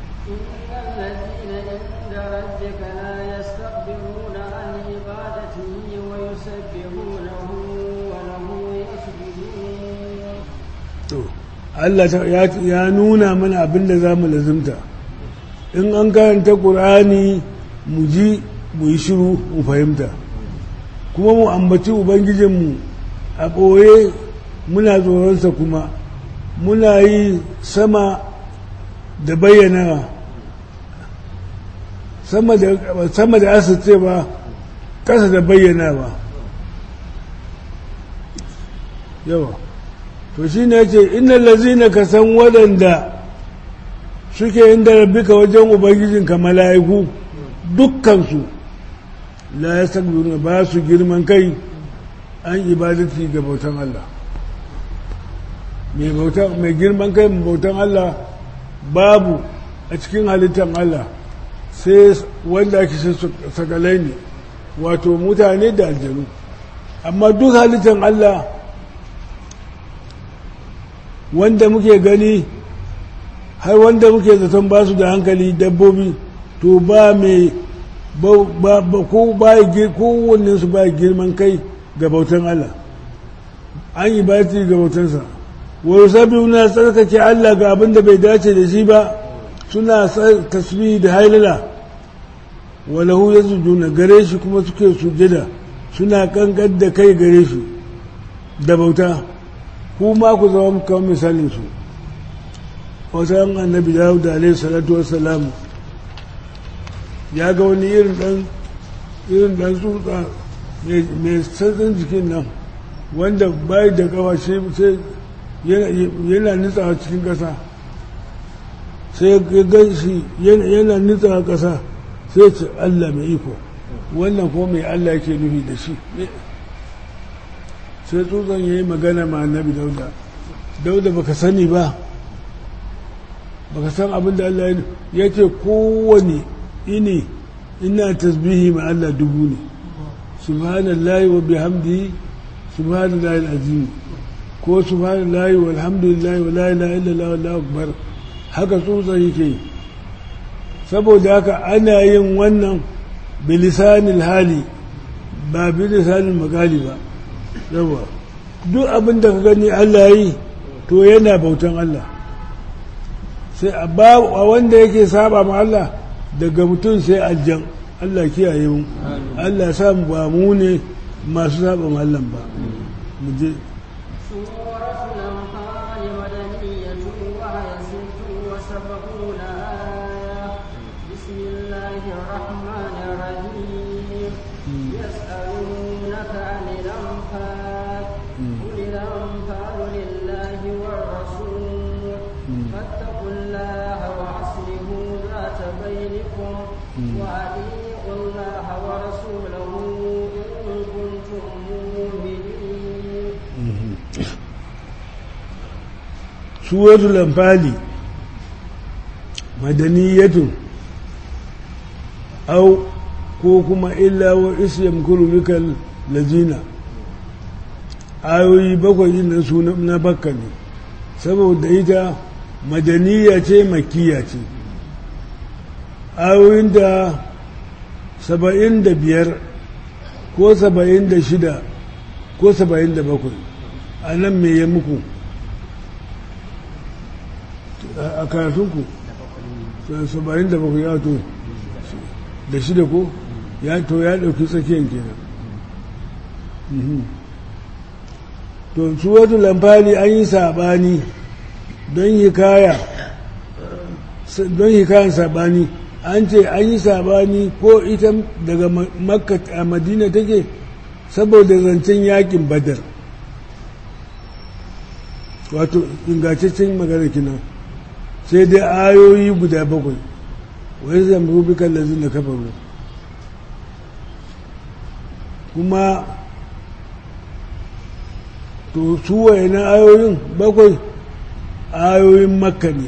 الذين عند ربك لا يستكبرون عن عبادته ويسبحونه وله يسجدون to Allah ta- ya ya nuna mana abin da za mu lazimta in an karanta ƙur'ani mu ji mu yi shiru mu fahimta kuma mu ambaci ubangijinmu a ɓoye muna tsoronsa kuma muna yi sama da bayyana sama da sama da asirce ba ƙasa da bayyana ba yawa to shi ne ce inna lazina ka san waɗanda suke inda rabbika wajen ubangijinka mala'iku dukkansu la ya sagbuna ba su girman kai an ibadati ga bautan Allah mai bautan mai girman kai mai bautan Allah babu a cikin halittar Allah sai wanda ake shi sakalai ne wato mutane da aljanu amma duk halittar Allah wanda muke gani har wanda muke zaton ba su da hankali dabbobi to ba mai ba ko ba kowanne su ba girman kai ga bautan Allah an yi bati ga bautansa wa sabi na tsarkake Allah ga abin da bai dace da shi ba suna tasbih da hailala wa lahu yasjuduna gare shi kuma suke sujada suna kankan da kai gare shi da bauta kuma ku zama kamar misalin su wata annabi dawud alaihi salatu wassalam ya ga wani irin dan irin dan tsutsa mai sassan jikin nan wanda bai da kawa sai yana nitsawa cikin ƙasa sai ya gan shi yana nitsawa ƙasa sai ce Allah mai iko wannan ko mai Allah yake nufi da shi sai tsutsan ya yi magana ma annabi dauda dauda baka sani ba baka san abin da Allah ya ce kowane ini ina tasbihi ma Allah dubu ne subhanallahi wa bihamdihi subhanallahi alazim ko subhanallahi walhamdulillahi wa la ilaha illallah wallahu akbar haka tsutsan yake saboda haka ana yin wannan bilisanil hali ba bilisanil makali ba yawa duk abin da ka gani Allah yi to yana bautan Allah sai a wanda yake saba ma Allah daga mutum sai aljan Allah kiyaye mu Allah sa mu ba mu ne masu saba ma Allah ba mu je سورة الأنفال مدنية وهي ست وسبعون آية بسم الله الرحمن الرحيم يسألونك عن الأنفال قل الأنفال لله والرسول فاتقوا الله وأصلحوا ذات بينكم وأطيعوا الله ورسوله إن كنتم مؤمنين suratul anfali madaniyatun au ko kuma illa wa isyam kuru bikal lazina ayoyi bakwai din nan su na bakka ne saboda ita madaniya ce makiya ce ayoyin da saba'in da biyar ko saba'in da shida ko saba'in da bakwai a nan me ya muku a karatunku saba'in da bakwai ya to da shida ko ya to ya ɗauki tsakiyar kenan to su wata lamfali an yi saɓani don hikaya don hikayan saɓani an ce an yi saɓani ko ita daga makka a madina take saboda zancen yakin badar wato ingantaccen magana kinan sai dai ayoyi guda bakwai wai zamru bikan lazin da kafaru kuma to su wayanan ayoyin bakwai ayoyin makka ne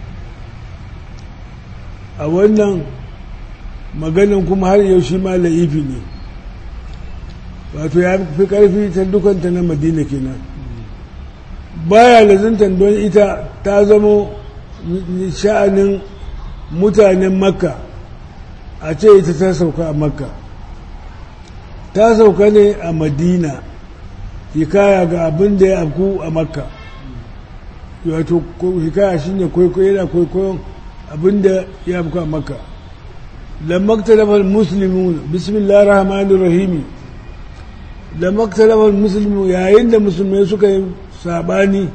a wannan maganin kuma har yau shi ma la'ifi ne wato ya fi ƙarfi ta dukanta na madina kenan baya lazantar don ita ta zama sha'anin mutanen makka a ce ita ta sauka a makka ta sauka ne a madina hikaya ga abin da ya afku a makka wato hikaya shine kwaikwayo yana kwaikwayon abin da ya afku a makka lammakta lafar musulmi bismillah rahmanir rahimi lammakta lafar musulmi yayin da musulmai suka yi sabani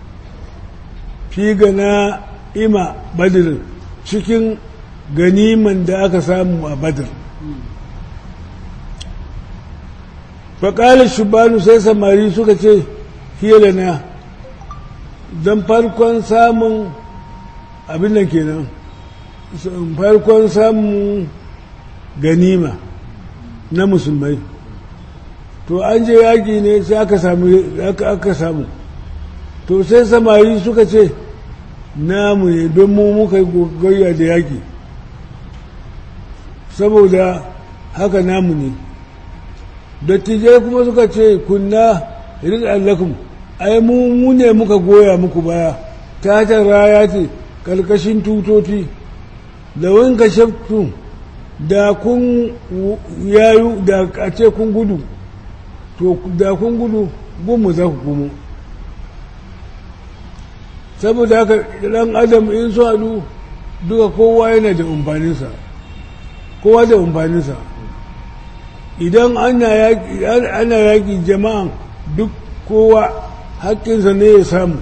fi gana ima badr cikin ganiman da aka samu a badr faƙalar shubanu sai samari suka ce fiye na don farkon samun abin da kenan farkon samun ganima na musulmai to an je yaƙi ne sai aka samu to sai samari suka ce namu ne don mu muka yi gogayya da yaƙi saboda haka namu ne dattijai kuma suka ce kunna rizal lakum ai mu mu ne muka goya muku baya ta ta raya ce karkashin tutoti da wanka shaftu da kun yayu da a ce kun gudu to da kun gudu gunmu za ku kuma saboda haka ɗan adam in su haɗu duka kowa yana da umfaninsa kowa da umfaninsa idan ana yaƙi jama'an duk kowa haƙƙinsa ne ya samu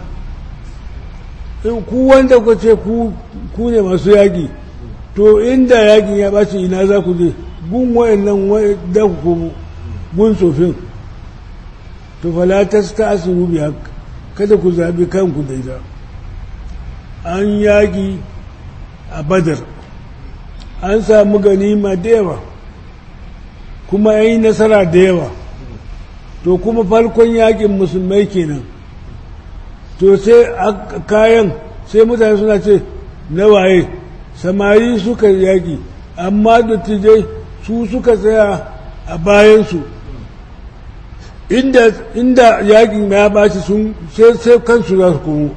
ku wanda ku ce ku ne masu yaƙi to inda yaƙin ya ɓace ina za ku je gun wayannan da ku komo gun tsofin to falatas ta asiru biya kada ku zaɓi kanku da ita an yaƙi a badar an samu ganima da yawa kuma ya yi nasara da yawa to kuma farkon yakin musulmai kenan to sai kayan sai mutane suna ce na waye samari suka yaki amma dattijai su suka tsaya a bayansu inda, inda yakin ya baci sun sai kansu za su komo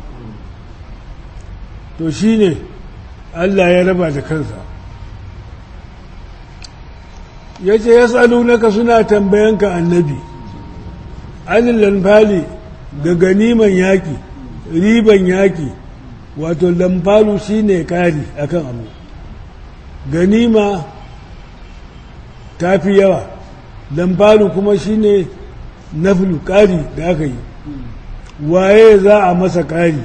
to shine Allah ya raba da kansa ya ce ya tsalunaka suna tambayanka annabi anil lamfali ga ganiman yaƙi riban yaƙi wato lamfalu shi ne ƙari akan abu ganima ta fi yawa lamfalu kuma shi ne naflu ƙari da aka yi waye za a masa ƙari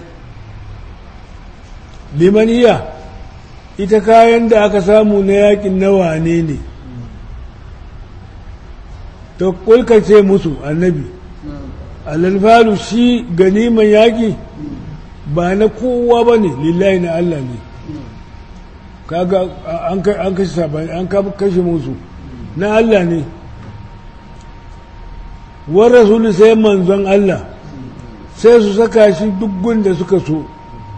limaniya ita kayan da aka samu na yaƙin nawa ne ne ta kulkace musu annabi alalfalu shi ganiman yaƙi ba na kowa ba ne lillahi na Allah ne kaga an kashe sabani an kashe musu na Allah ne war rasulu sai manzon Allah sai su saka shi duk da suka so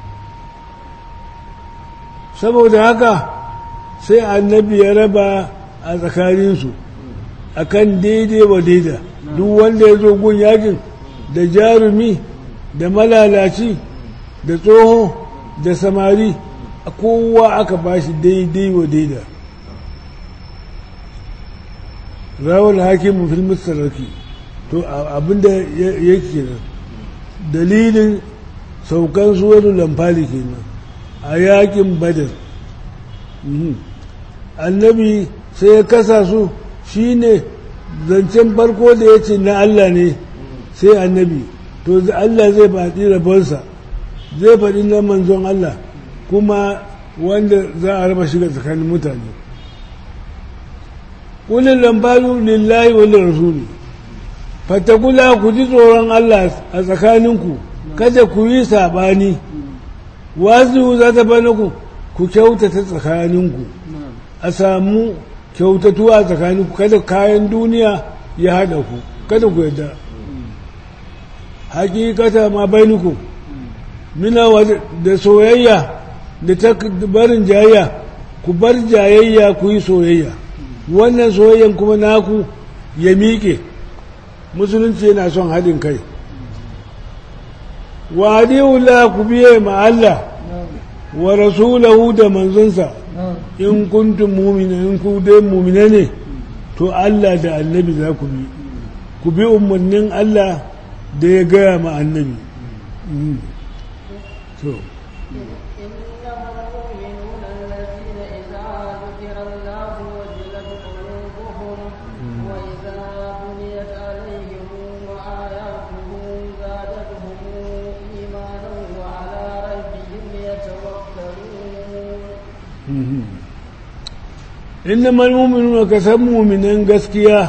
saboda haka sai annabi ya raba a tsakaninsu akan daidai wa daida duk wanda ya zo gun yakin da jarumi da malalaci da tsoho da samari kowa aka bashi daidai wa daida rawar hakimin filmin sarrafi to abinda yake nan dalilin saukan suwanu lamfali kenan a yakin badar annabi sai ya kasa su shine zancen farko da ya ce na Allah ne sai annabi to Allah zai faɗi rabonsa zai faɗi na manzon Allah kuma wanda za a raba shiga tsakanin mutane ƙulin lambaru lillahi wa rasuli fatakula ku ji tsoron Allah a tsakaninku kada ku yi saɓani wazu za ta bane ku ku kyautata tsakaninku a samu kyautatuwa a tsakaninku kada kayan duniya ya haɗa ku kada ku yadda hakikata ma bainuku mina da soyayya da ta barin jayayya ku bar jayayya ku yi soyayya wannan soyayyan kuma naku ya miƙe musulunci yana son haɗin kai wa la ku biye ma Allah wa rasulahu da manzonsa in kuntum mu'mina in ku dai mu'mina ne to Allah da annabi za ku bi ku bi umarnin Allah da ya gaya ma annabi so إنما المؤمنون كسب مؤمنين gaskiya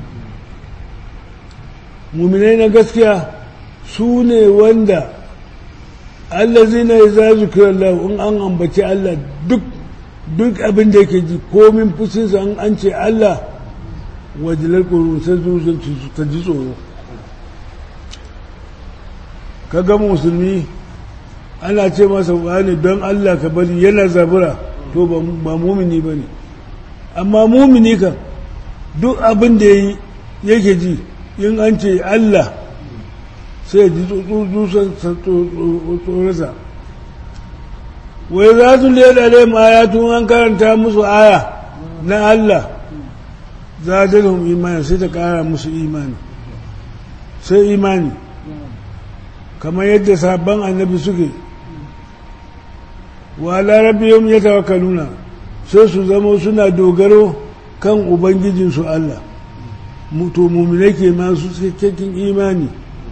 muminai na gaskiya su ne wanda allazina idza zukira Allah in an ambaci Allah duk duk abin da yake ji komin fushinsa an an ce Allah wajilar ƙuru sai zuciyar ta ji tsoro kaga musulmi ana ce masa wani don Allah ka bari yana zabura to ba mumini ba ne amma mumini kan duk abin da yake ji in an ce Allah sai ji tsutsusan tsorasa wai za su leda dai ma tun an karanta musu aya na Allah za da imani sai ta kara musu imani sai imani kamar yadda sabon annabi suke wa larabiyom ya tawakkaluna sai su zama suna dogaro kan ubangijinsu Allah to mummune ke masu cikakken imani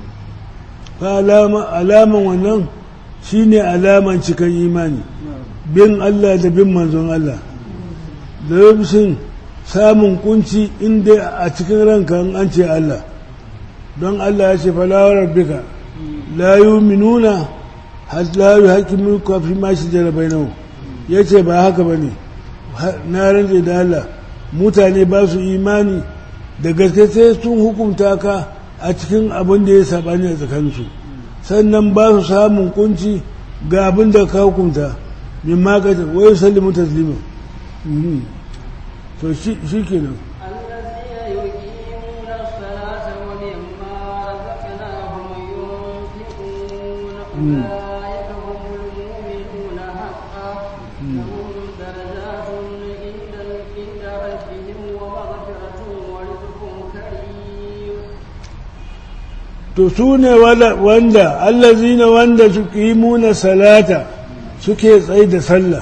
alaman wannan shine alaman cikan imani bin Allah da bin manzon Allah da rubshin samun kunci inda a cikin ranka an ce Allah don Allah ya ce falawar rabbika la yu'minuna hatta yuhaqqimuka fi ma shajara bainahum yace ba haka bane na rantse da Allah mutane ba su imani da gaske sai sun hukunta ka a cikin abin da ya sabani a tsakaninsu sannan ba su samun kunci ga abin da ka hukunta min makata wai sallimu taslima to shi kenan أولئك هم المؤمنون حقا لهم درجات عند عند ربهم ومغفرة ورزق كريم to su ne wanda allazina wanda suke yi muna salata suke tsaye da sallah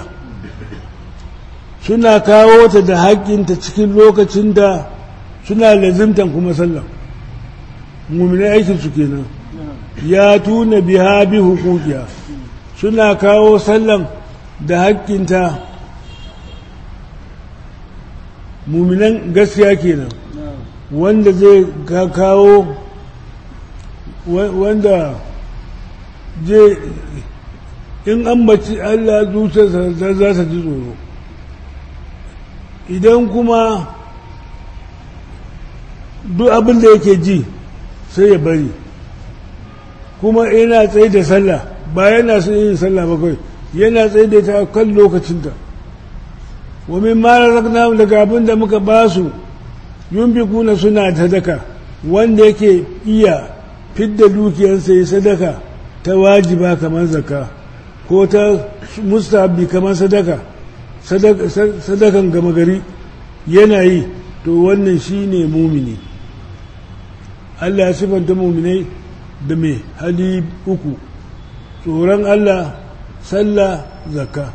suna kawo ta da haƙƙinta cikin lokacin da suna lazimtan kuma sallah mummina aikin su kenan ya tuna biha bi hukukiya suna kawo sallan da haƙƙinta muminan gaskiya kenan wanda zai kawo wanda je in an baci Allah zuciyarsa za ta ji tsoro idan kuma duk abin da yake ji sai ya bari kuma yana tsaye da sallah ba yana su yin sallah ba kai yana tsaye da ta kan lokacinta wa min ma razaqnahum daga abin da muka ba su yunfikuna suna sadaka wanda yake iya fidda dukiyarsa ya sadaka ta wajiba kamar zaka ko ta mustahabi kamar sadaka sadakan gama gari yana yi to wannan shine mumini Allah ya sifanta muminai da mai hali uku tsoron Allah sallah zakka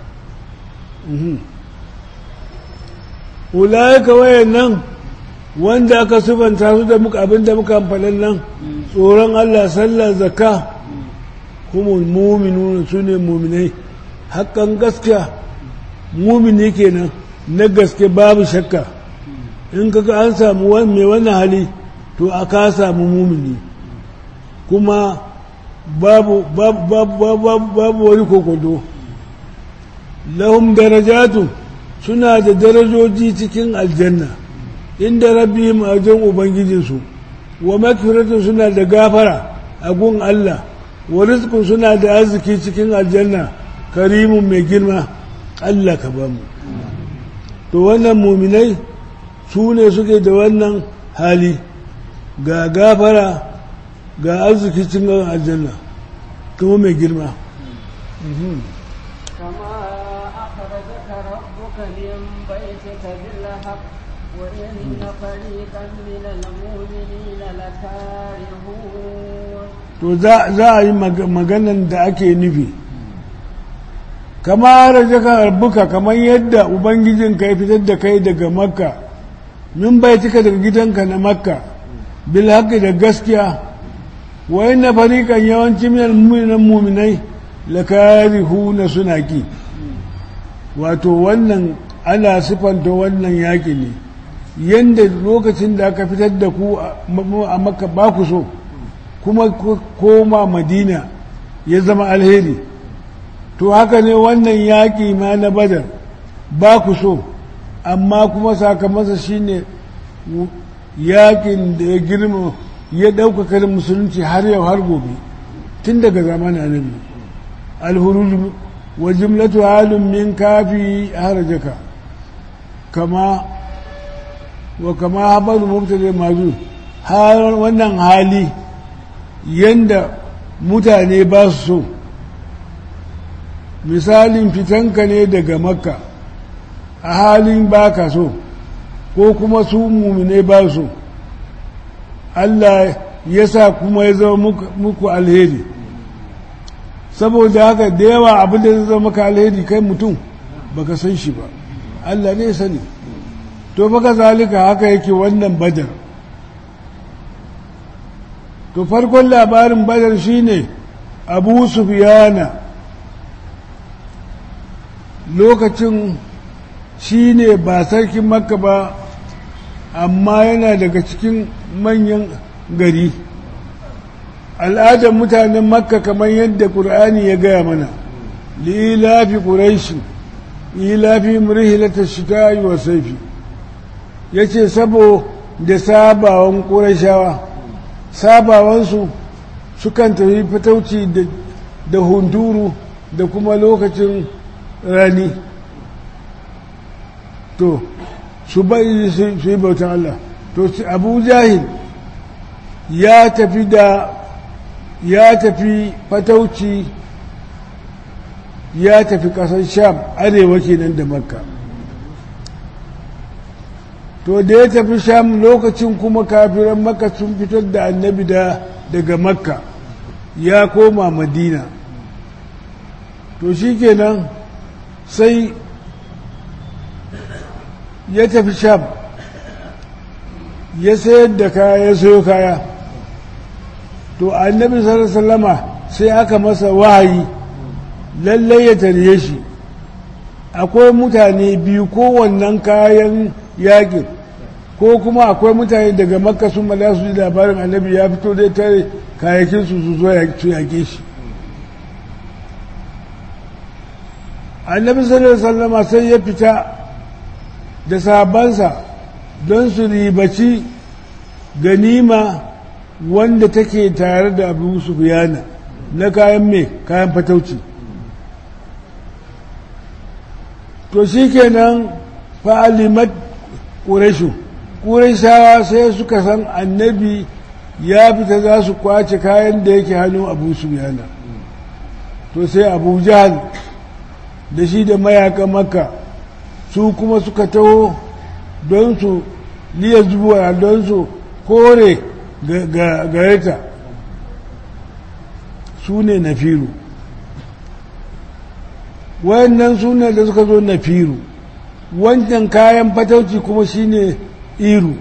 ulaika wayannan wanda aka sifanta su da muka abinda muka amfanin nan tsoron Allah sallah zakka kuma muminu su ne muminai hakan gaskiya mumini kenan na gaske babu shakka in kaga an samu mai wannan hali to a ka samu mumini kuma babu babu wani kokodo lahum darajatu suna da darajoji cikin aljanna inda rabbihim a wajen ubangijinsu wa makfiratu suna da gafara a gun Allah wa rizqun suna da arziki cikin aljanna karimun mai girma Allah ka bamu to wannan muminai su ne suke da wannan hali ga gafara ga arziki cikin aljanna kuma mai girma كما أخرجك ربك من بيتك بالحق وإن فريقا من المؤمنين لكارهون to za a yi maganan da ake nufi kama rajaka rabbuka kamar yadda ubangijinka ya fitar da kai daga makka min bai cika daga gidanka na makka bil haqqi da gaskiya wa inna fariqan yawanci minal mu'minin mu'minai lakarihuna suna ki wato wannan ana sifanta wannan yaƙi ne yanda lokacin da aka fitar da ku a makka ba ku so kuma koma madina ya zama alheri to haka ne wannan yaƙi ma na badar ba ku so amma kuma sakamansa shine yaƙin da ya girma ya ɗaukaka musulunci har yau har gobe tun daga zamanin annabi alhuruj wa jumlatu halin min kafi harajaka kama wa kama habaru mubtada mazu har wannan hali yanda mutane ba su so misalin fitanka ne daga makka a halin baka so ko kuma su mumine ba so Allah ya sa kuma ya zama muku alheri saboda haka da yawa abin da zai zama maka alheri kai mutum baka san shi ba Allah ne sani to baka zalika haka yake wannan badar to farkon labarin badar shine abu sufiyana lokacin shine ba sarkin makka ba amma yana daga cikin manyan gari al'adar mutanen makka kamar yadda ƙur'ani ya gaya mana lilafi ƙuraishi lilafi murhilatar shita wa saifi ya ce sabo da sabawan ƙuraishawa sabawansu sukan tafi fitauci da hunturu da kuma lokacin rani to su bai su yi bautan Allah to abu jahil ya tafi da ya tafi fatauci ya tafi ƙasar sham arewa kenan da makka to da ya tafi sham lokacin kuma kafiran makka sun fitar da annabi da daga makka ya koma madina to shi kenan sai ya tafi sham ya sayar da kaya ya sayo kaya to annabi sallama sai aka masa wahayi lallai ya tarye shi akwai mutane biyu kowannan kayan yakin ko kuma akwai mutane daga makka sun mala su ji labarin annabi ya fito dai tare kayakin su su zo su yake shi annabi sallama sai ya fita da sabansa don su ribaci ganima wanda take tare da abu sufiyana na kayan mai kayan fatauci to shi kenan fa'alimat ƙurashu ƙurashawa sai suka san annabi ya fita za su kwace kayan da yake hannun abu su yana to sai abu jahal da shi da mayaka maka su kuma suka taho don su liya zuwa don su kore gareta su ne na firu wayannan su ne da suka zo na firu wancan kayan fatauci kuma shine iru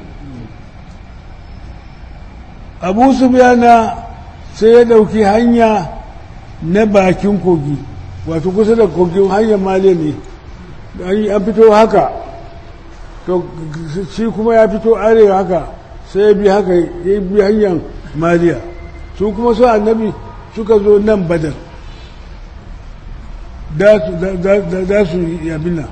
abu su biyana sai ya dauki hanya na bakin kogi wato kusa da kogin hanyar male ne an fito haka to shi kuma ya fito arewa haka sai ya bi haka ya bi hanyar maliya su kuma su annabi suka zo nan badar da su yabina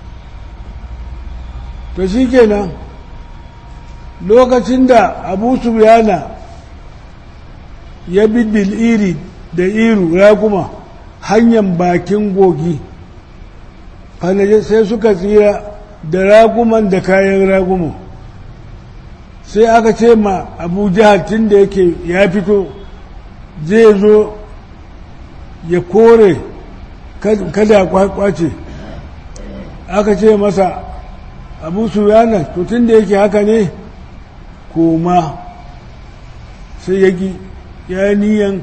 to shi kenan lokacin da abu subiyana ya bi bil'iri da iru raguma hanyar bakin gogi falaje sai suka tsira da raguman da kayan raguman sai aka ce ma abu jihar tun da yake ya fito zai zo ya kore kada kwace aka ce masa abu suyana to tun da yake haka ne koma sai ya ki ya niyan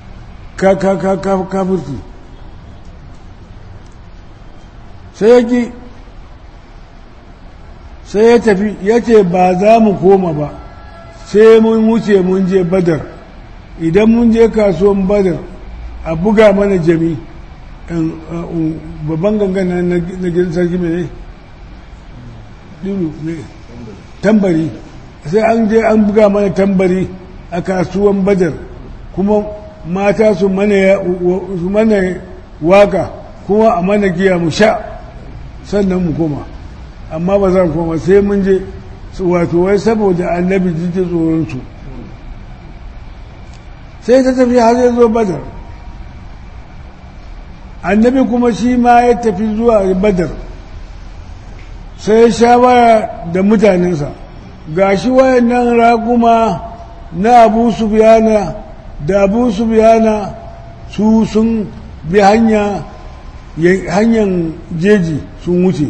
kafirci sai ya ki sai ya tafi ya ce ba za mu koma ba sai mun wuce mun je badar idan mun je kasuwan badar a buga mana jami babban gangan na gidan sarki mai ne tambari sai an je an buga mana tambari a kasuwan badar kuma mata su mana waka kuma a mana giya mu sha sannan mu koma amma ba za mu koma sai mun je wato wai saboda annabi jiji tsoronsu sai ta tafi har ya zo badar annabi kuma shi ma ya tafi zuwa badar sai shawara da mutanensa ga shi wayannan raguma na abu subiyana da abu subiyana su sun bi hanya hanyar jeji sun wuce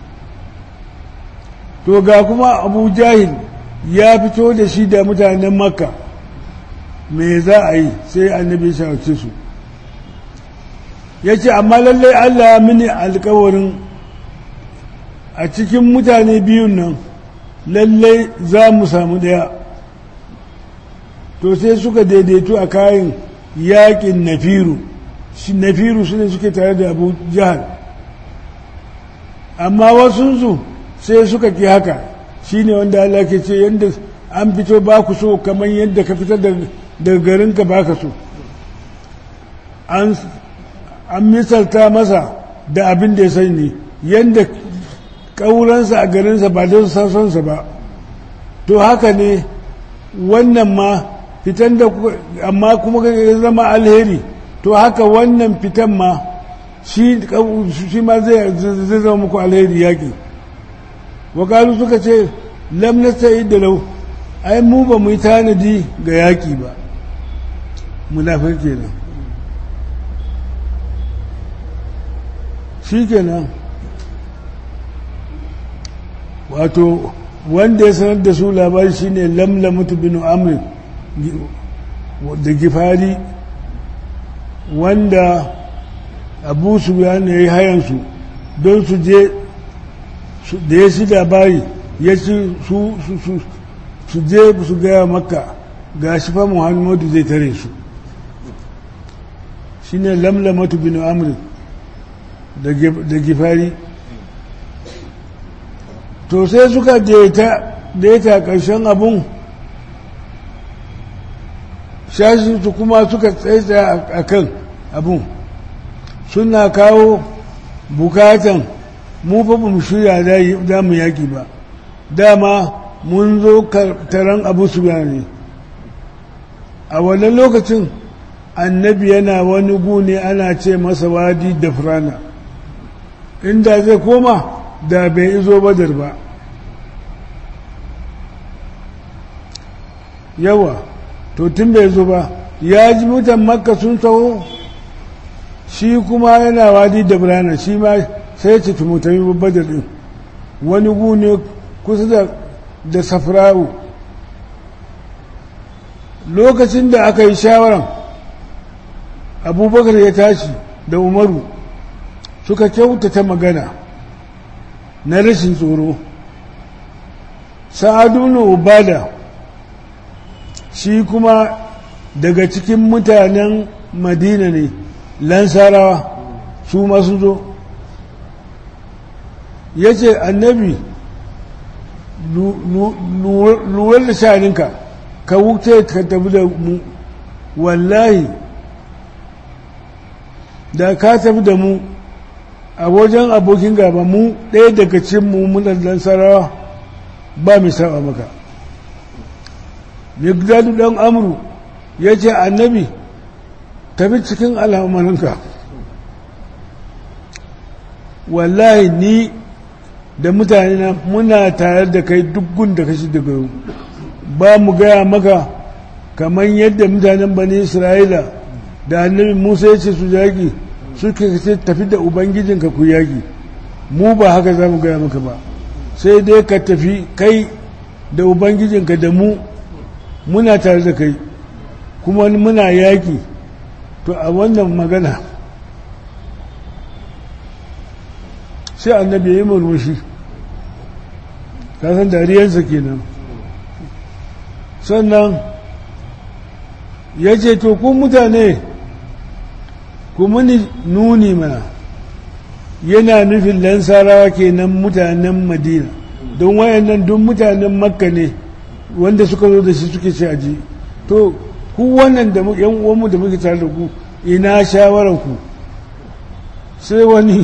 to ga kuma abu jahil ya fito da shi da mutanen makka me za a yi sai annabi ya shawarce su ya ce amma lallai allah mini alkawarin a cikin mutane biyun nan lallai za mu samu ɗaya to sai suka daidaito a kayan yakin nafiru nafiru su ne suke tare da abu jihar amma wasunsu sai suka ki haka shi ne wanda Allah ke ce yadda an fito ba ku so kamar yadda ka fitar daga garinka ba ka so an misalta masa da abin da ya sani yadda ƙauransa a garinsa ba don sassonsa ba to haka ne wannan ma fitan da amma kuma ya zama alheri to haka wannan fitan ma shi ma zai zama muku alheri yaƙi wakalu suka ce lam nasta'id da lau ai mu ba mu yi tanadi ga yaƙi ba munafir kenan shi kenan wato wanda ya sanar da su labari shine lamlamatu bin amr da gifari wanda abu su ya yi hayansu don su je da ya shi labari ya ci su je su gaya maka ga shi fa muhammadu zai tare su shi ne lamlamatu bin amr da gifari to sai suka daita ƙarshen abun su kuma suka tsaye a kan abun suna kawo bukatan mu fa mu shirya da mu yaki ba dama mun zo taron abu su ne a wannan lokacin annabi yana wani gune ana ce masa wadi da furana inda zai koma da bai izo badar ba yawa to tun bai zo ba ya ji mutan makka sun taho shi kuma yana wadi da birane shi ma sai ce tumutami babbar din wani gune kusa da da safrawu lokacin da aka yi shawaran abubakar ya tashi da umaru suka kyautata magana na rashin tsoro sa'adun ubada shi kuma daga cikin mutanen madina ne lansarawa su masu zo ya ce annabi luwar da shaninka ka wuce ka tafi da mu wallahi da ka tafi da mu a wajen abokin gaba mu ɗaya daga cikin mu munan sarawa ba mai saba maka migdadu ɗan amuru ya ce annabi tafi cikin al'amarinka wallahi ni da mutane na muna tare da kai dukkan da kashi daga ba mu gaya maka kamar yadda mutanen bani isra'ila da annabi musa ya ce su yaƙi suka ce tafi da ubangijinka ku yaƙi mu ba haka za mu gaya maka ba sai dai ka tafi kai da ubangijinka da mu muna tare da kai kuma muna yaƙi to a wannan magana sai annabi ya yi murmushi kasan dariyarsa kenan sannan ya ce to kun mutane ku muni nuni mana yana nufin lansarawa kenan mutanen madina don wayannan duk mutanen makka ne wanda suka zo da shi suke ce aji to ku wannan da yan uwanmu da muke tare da ku ina shawaran ku sai wani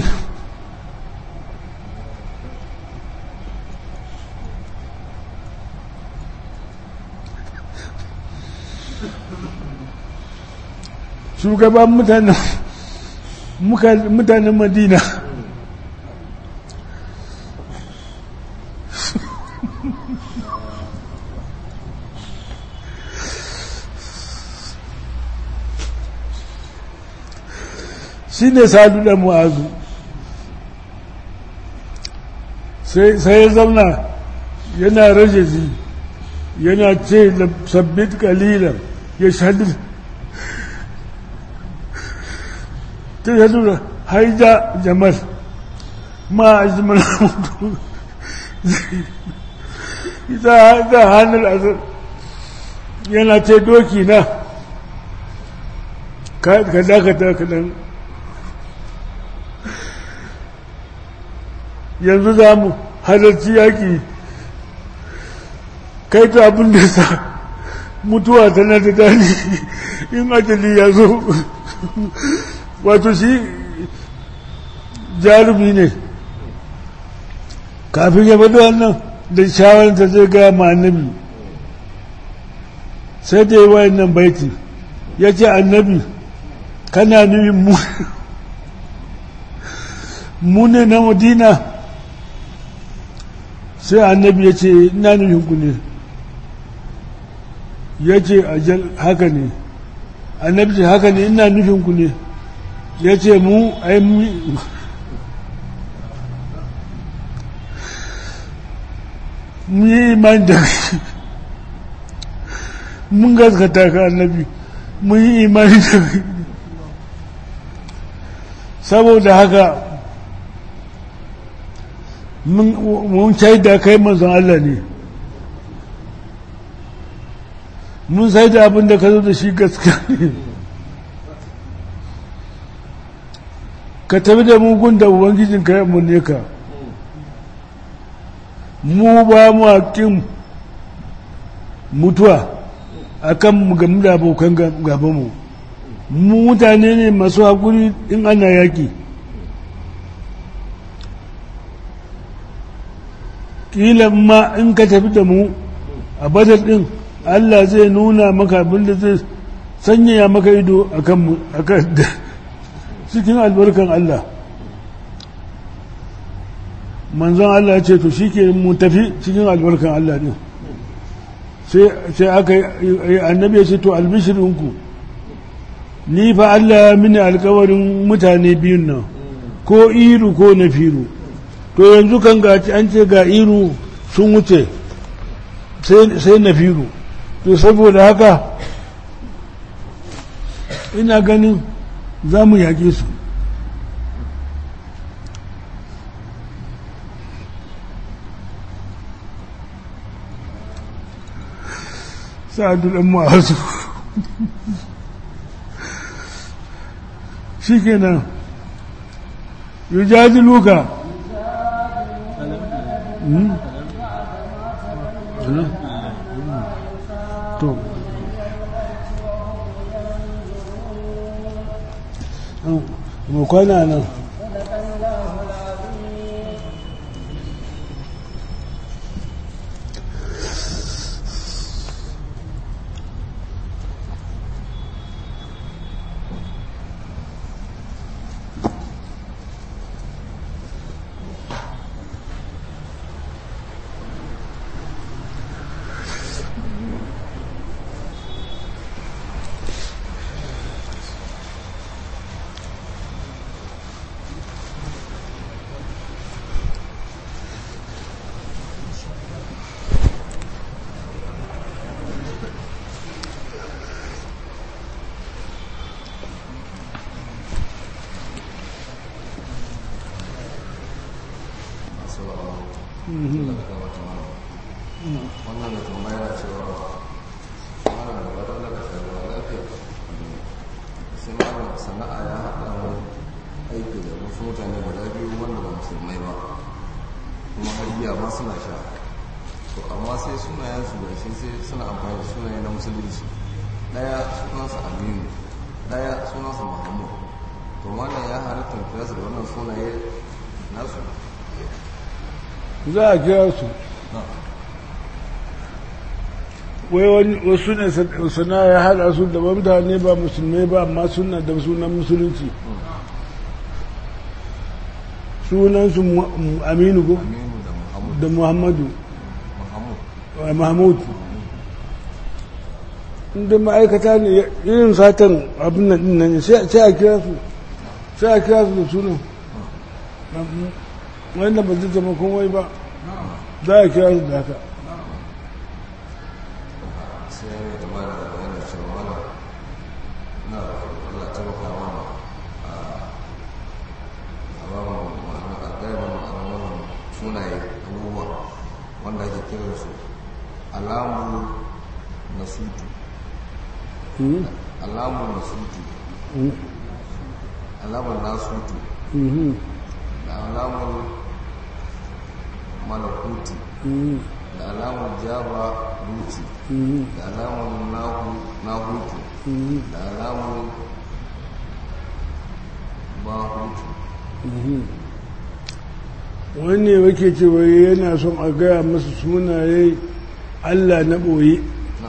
shugaban mutanen mutanen madina shi ne sadu da mu'azu sai ya zauna yana rage zi yana ce sabbit kalilan ya shaɗu ta yadda haida jamal ma a jimal mutu ita hannun azar yana ce doki na ka dakata kaɗan yanzu za mu halarci yaƙi kai ta abin da sa mutuwa tana da dani in ajali ya zo wato shi jarumi ne kafin ya faɗi wannan da shawararta zai gaya ma annabi sai da yi wayan nan baiti ya ce annabi kana nufin mu mu ne na madina sai annabi ya ce ina nufin ku ne ya ce ajal haka ne annabi ce haka ne ina nufin ku ne ya ce mu ai mu yi imani da mun gaskata ka annabi mun yi imani da saboda haka mun shaida kai manzon Allah ne mun sai da abin da ka zo da shi gaskiya ne ka tafi da mugun da ubangijin ka ne ka mu ba mu haƙin mutuwa a kan mu gamu da abokan gabanmu mu mutane ne masu haƙuri in ana yaƙi ƙila ma in ka tafi da mu a badar ɗin Allah zai nuna maka abin da zai sanyaya maka ido a kan cikin albarkan Allah manzon Allah ce to shi ke mu tafi cikin albarkan Allah ɗin sai aka yi annabi ya ce to albishirinku ni fa Allah ya mini alkawarin mutane biyun nan ko iru ko na firu to yanzu kan ga an ce ga iru sun wuce sai na firu to saboda haka ina ganin za mu yaƙe su sa'adu ɗan ma'azu shi kenan yujaji luka to mu kwana nan wannan da tambaya cewa mana da wadda daga shagwa lafiya sai mana sana'a ya haɗa mu aiki da wasu mutane guda biyu wanda ba musulmai ba kuma hayya ma suna sha to amma sai sunayen su da shi sai suna amfani da sunaye na musulunci ɗaya sunansa aminu ɗaya sunansa muhammad to wannan ya halittar kira su da wannan sunaye nasu za a kira su wai wasu ne sana ya haɗa su da mutane ba musulmai ba amma suna da sunan musulunci sunansu aminu ko aminu da muhammad da muhammadu muhammad mahmud inda ma'aikata ne irin satan abin nan din nan sai a kira su sai a kira su da sunan wanda ba zai zama komai ba za a kira su da haka sai ya yi tambaya da bayanin cewa mana na Allah ta baka mana a ba mu ma'ana a gaya mana ma'ana wannan sunaye abubuwa wanda ake kiran su alamu na sutu Mhm. alamu na sutu Mhm. alamar na sutu Mhm. da alamar malakuti Mhm. da alamar jaba ruti Mhm. da alamar nahu nahutu Mhm. da alamar bahutu wanne wake cewa yana son a gaya masa sunaye allah na ɓoye na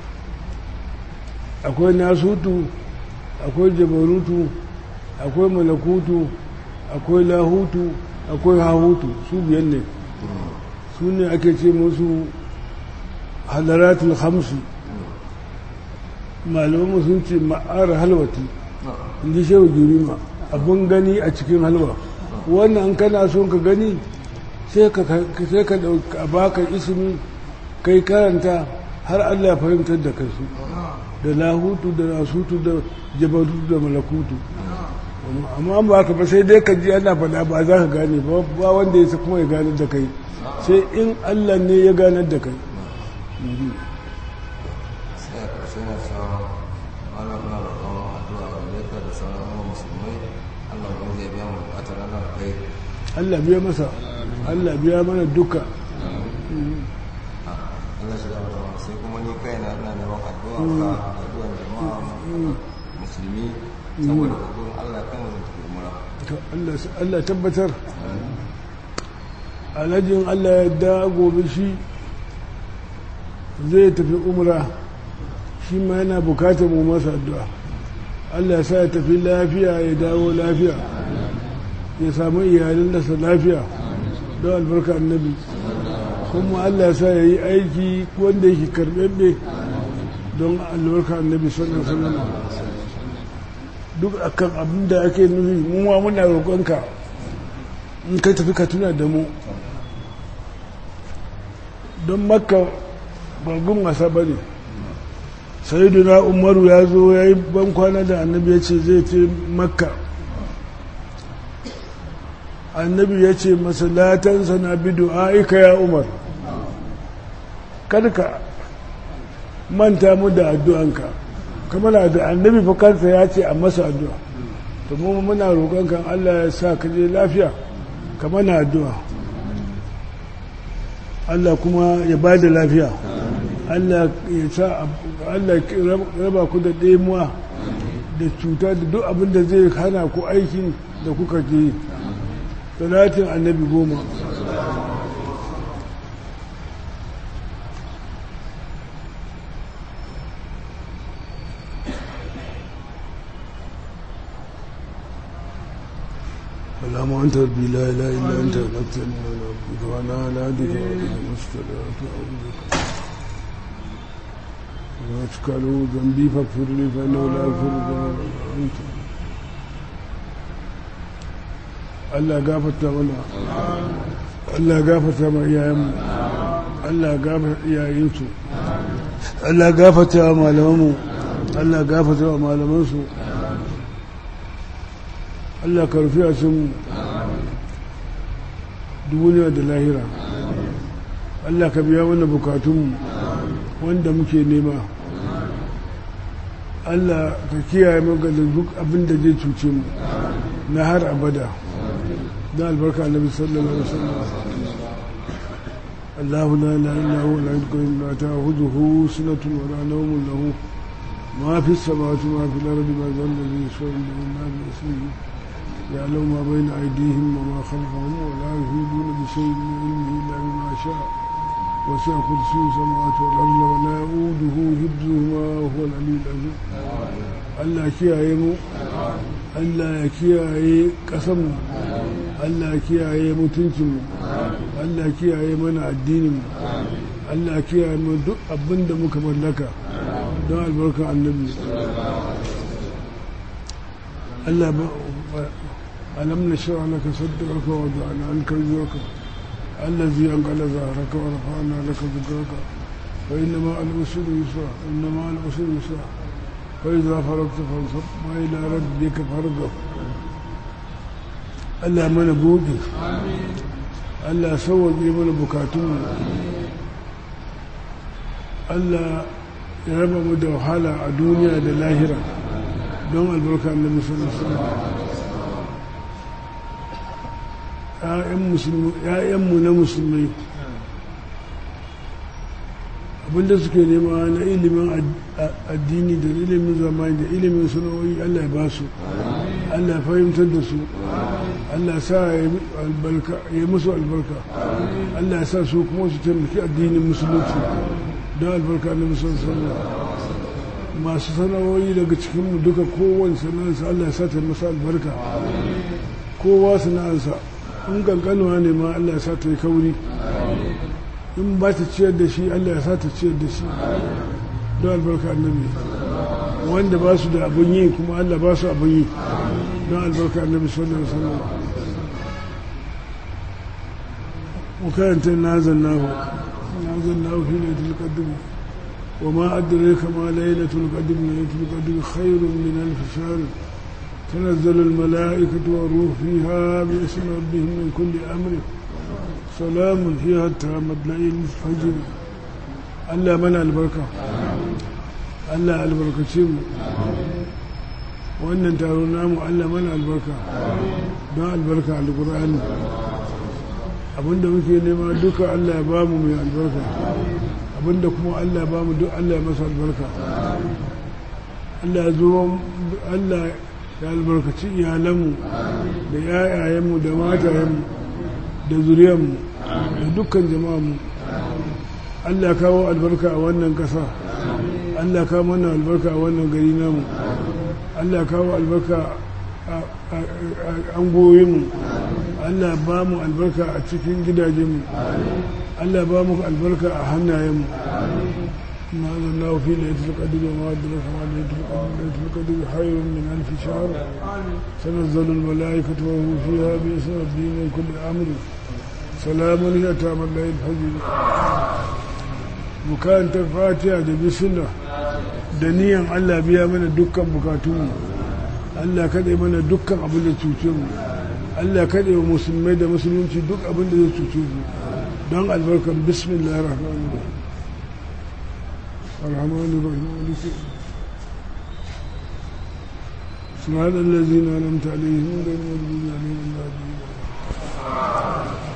akwai nasutu akwai jabarutu akwai malakutu akwai lahutu akwai hahutu su biyan ne su ne ake ce musu hadaratul hamsi malamanmu sun ce ma'ar halwati na inji shehu jurima abin gani a cikin halwa wannan kana son ka gani sai ka sai ka dauka a baka ismi kai karanta har Allah ya fahimtar da kai su da lahutu da nasutu da jabarutu da malakutu amma an ba ka ba sai dai ka ji ana faɗa ba za ka gane ba ba wanda ya kuma ya ganar da kai sai in Allah ne ya ganar da kai sai a ƙarshe na cewa malam na roƙon addu'a ga leka da sauran yawan musulmai allah ba zai biya mu buƙatar ranar kai Allah biya masa Allah biya mana duka allah shi gaba da wa sai kuma ni kaina ina neman addu'a ka addu'ar jama'a musulmi saboda gudunar allah kan wani tafi mura To Allah Allah tabbatar alhajin Allah ya da gobe shi zai tafi umra shi ma yana bukatar mu masa addu'a Allah ya sa ya tafi lafiya ya dawo lafiya ya samu iyalin da sa lafiya don albarka annabi kuma Allah sa ya yi aiki wanda yake karɓaɓɓe don albarka annabi sallallahu alaihi wasallam duk akan abin da ake nufi mu ma muna roƙonka in kai tafi ka tuna da mu don makka bargun wasa ba ne sayiduna umaru ya zo ya yi bankwana da annabi ya ce zai ce makka annabi ya ce masalatansa na bidu aika ya umar karka manta mu da addu'anka kamar da annabi fa kansa ya ce a masa addu'a to mu muna roƙon kan Allah ya sa ka je lafiya ka mana addu'a Allah kuma ya ba da lafiya Allah ya sa Allah ya raba ku da ɗemuwa da cuta da duk abin da zai hana ku aikin da kuka ke yi talatin annabi goma اللهم انت ربي لا اله الا انت نقتل ونعبدك وانا على عهدك وعهدك مستدعت اعوذ بك واتكلوا ذنبي فاغفر لي فانه لا يغفر الذنوب الا انت Allah gafarta mana Allah gafarta ma iyayenmu Allah gafarta iyayensu Allah gafarta wa malamanmu Allah gafarta wa malamansu Allah ka rufi a sun duniya da lahira Allah ka biya mana bukatunmu wanda muke nema Allah ka kiyaye maganin duk abin da zai cuce mu na har abada da albarka annabi sallallahu alaihi wasallam الله لا اله الا هو لا يدخل لا تاخذه سنه ولا نوم له ما في السماوات وما في الارض ما ذا الذي يشفع عنده الا باسمه يعلم ما بين ايديهم وما خلفهم ولا يفيدون بشيء من علمه الا بما شاء وسع كرسي السماوات والارض ولا يؤوده حفظهما وهو العلي العظيم Allah kiyaye mu Allah ya kiyaye ƙasanmu Allah ya kiyaye mutuncinmu Allah ya kiyaye mana addininmu Allah ya kiyaye mu duk abin da muka mallaka don albarkar annabi Allah ba alam na shara laka saddarka wa da'ana an karzuka allazi an qala zahraka wa rafa'na laka dhikraka wa inna ma al-usri yusra inna ma al-usri yusra فإذا فرغت فانصب وإلى ربك فارغب Allah mana buɗe Allah sauwaƙe mana bukatunmu Allah ya raba mu da wahala a duniya da lahira don albarka annabi sallallahu alaihi ‘ya'yanmu na musulmai abinda suke nema na ilimin addini da ilimin zamani da ilimin sana'o'i Allah ya ba su Allah ya fahimtar da su Allah sa ya yi musu albarka Allah ya sa su kuma su taimaki addinin musulunci don albarka na musulunci masu sana'o'i daga cikinmu duka kowane sana'arsa Allah ya sa ta masa albarka kowa sana'arsa in kankanuwa ne ma Allah ya sa ta yi kauri in ba ta ciyar da shi Allah ya sa ta ciyar da shi don albarka annabi wanda ba su da abin yi kuma Allah ba su abin yi don albarka annabi sallallahu alaihi wasallam وكانت نازلناه نازلناه في ليلة القدر وما أدريك ما ليلة القدر ليلة القدر خير من ألف شهر تنزل الملائكة والروح فيها باسم ربهم من كل أمر سلام هي حتى مطلع الفجر Allah mana albarka Allah albarkace mu wannan taro namu Allah mana albarka don albarka alkur'ani abinda muke nema duka Allah ya bamu mai albarka abinda kuma Allah ya bamu duk Allah ya masa albarka Allah ya zo Allah ya albarkaci iyalanmu da yayayenmu da matayenmu da zuriyarmu da dukkan jama'armu Allah ya kawo albarka a wannan ƙasa Allah ya kawo mana albarka a wannan gari namu Allah ya kawo albarka a angoyinmu Allah ba mu albarka a cikin gidajenmu Allah ba mu albarka a hannayenmu ما أنزلناه في ليلة القدر وما أدرك ما ليلة القدر ليلة القدر خير من ألف شهر تنزل الملائكة وهو فيها بإذن ربهم من كل أمر سلام هي تام الليل الفجر bukan ta fatiha da bismillah da niyan Allah biya mana dukkan bukatunmu Allah kaɗe mana dukkan abin da cuce mu Allah kaɗe wa musulmai da musulunci duk abin da zai cuce mu don albarkan bismillah rahman rahim الرحمن الرحيم مالك صراط الذين أنعمت عليهم غير المغضوب عليهم ولا الضالين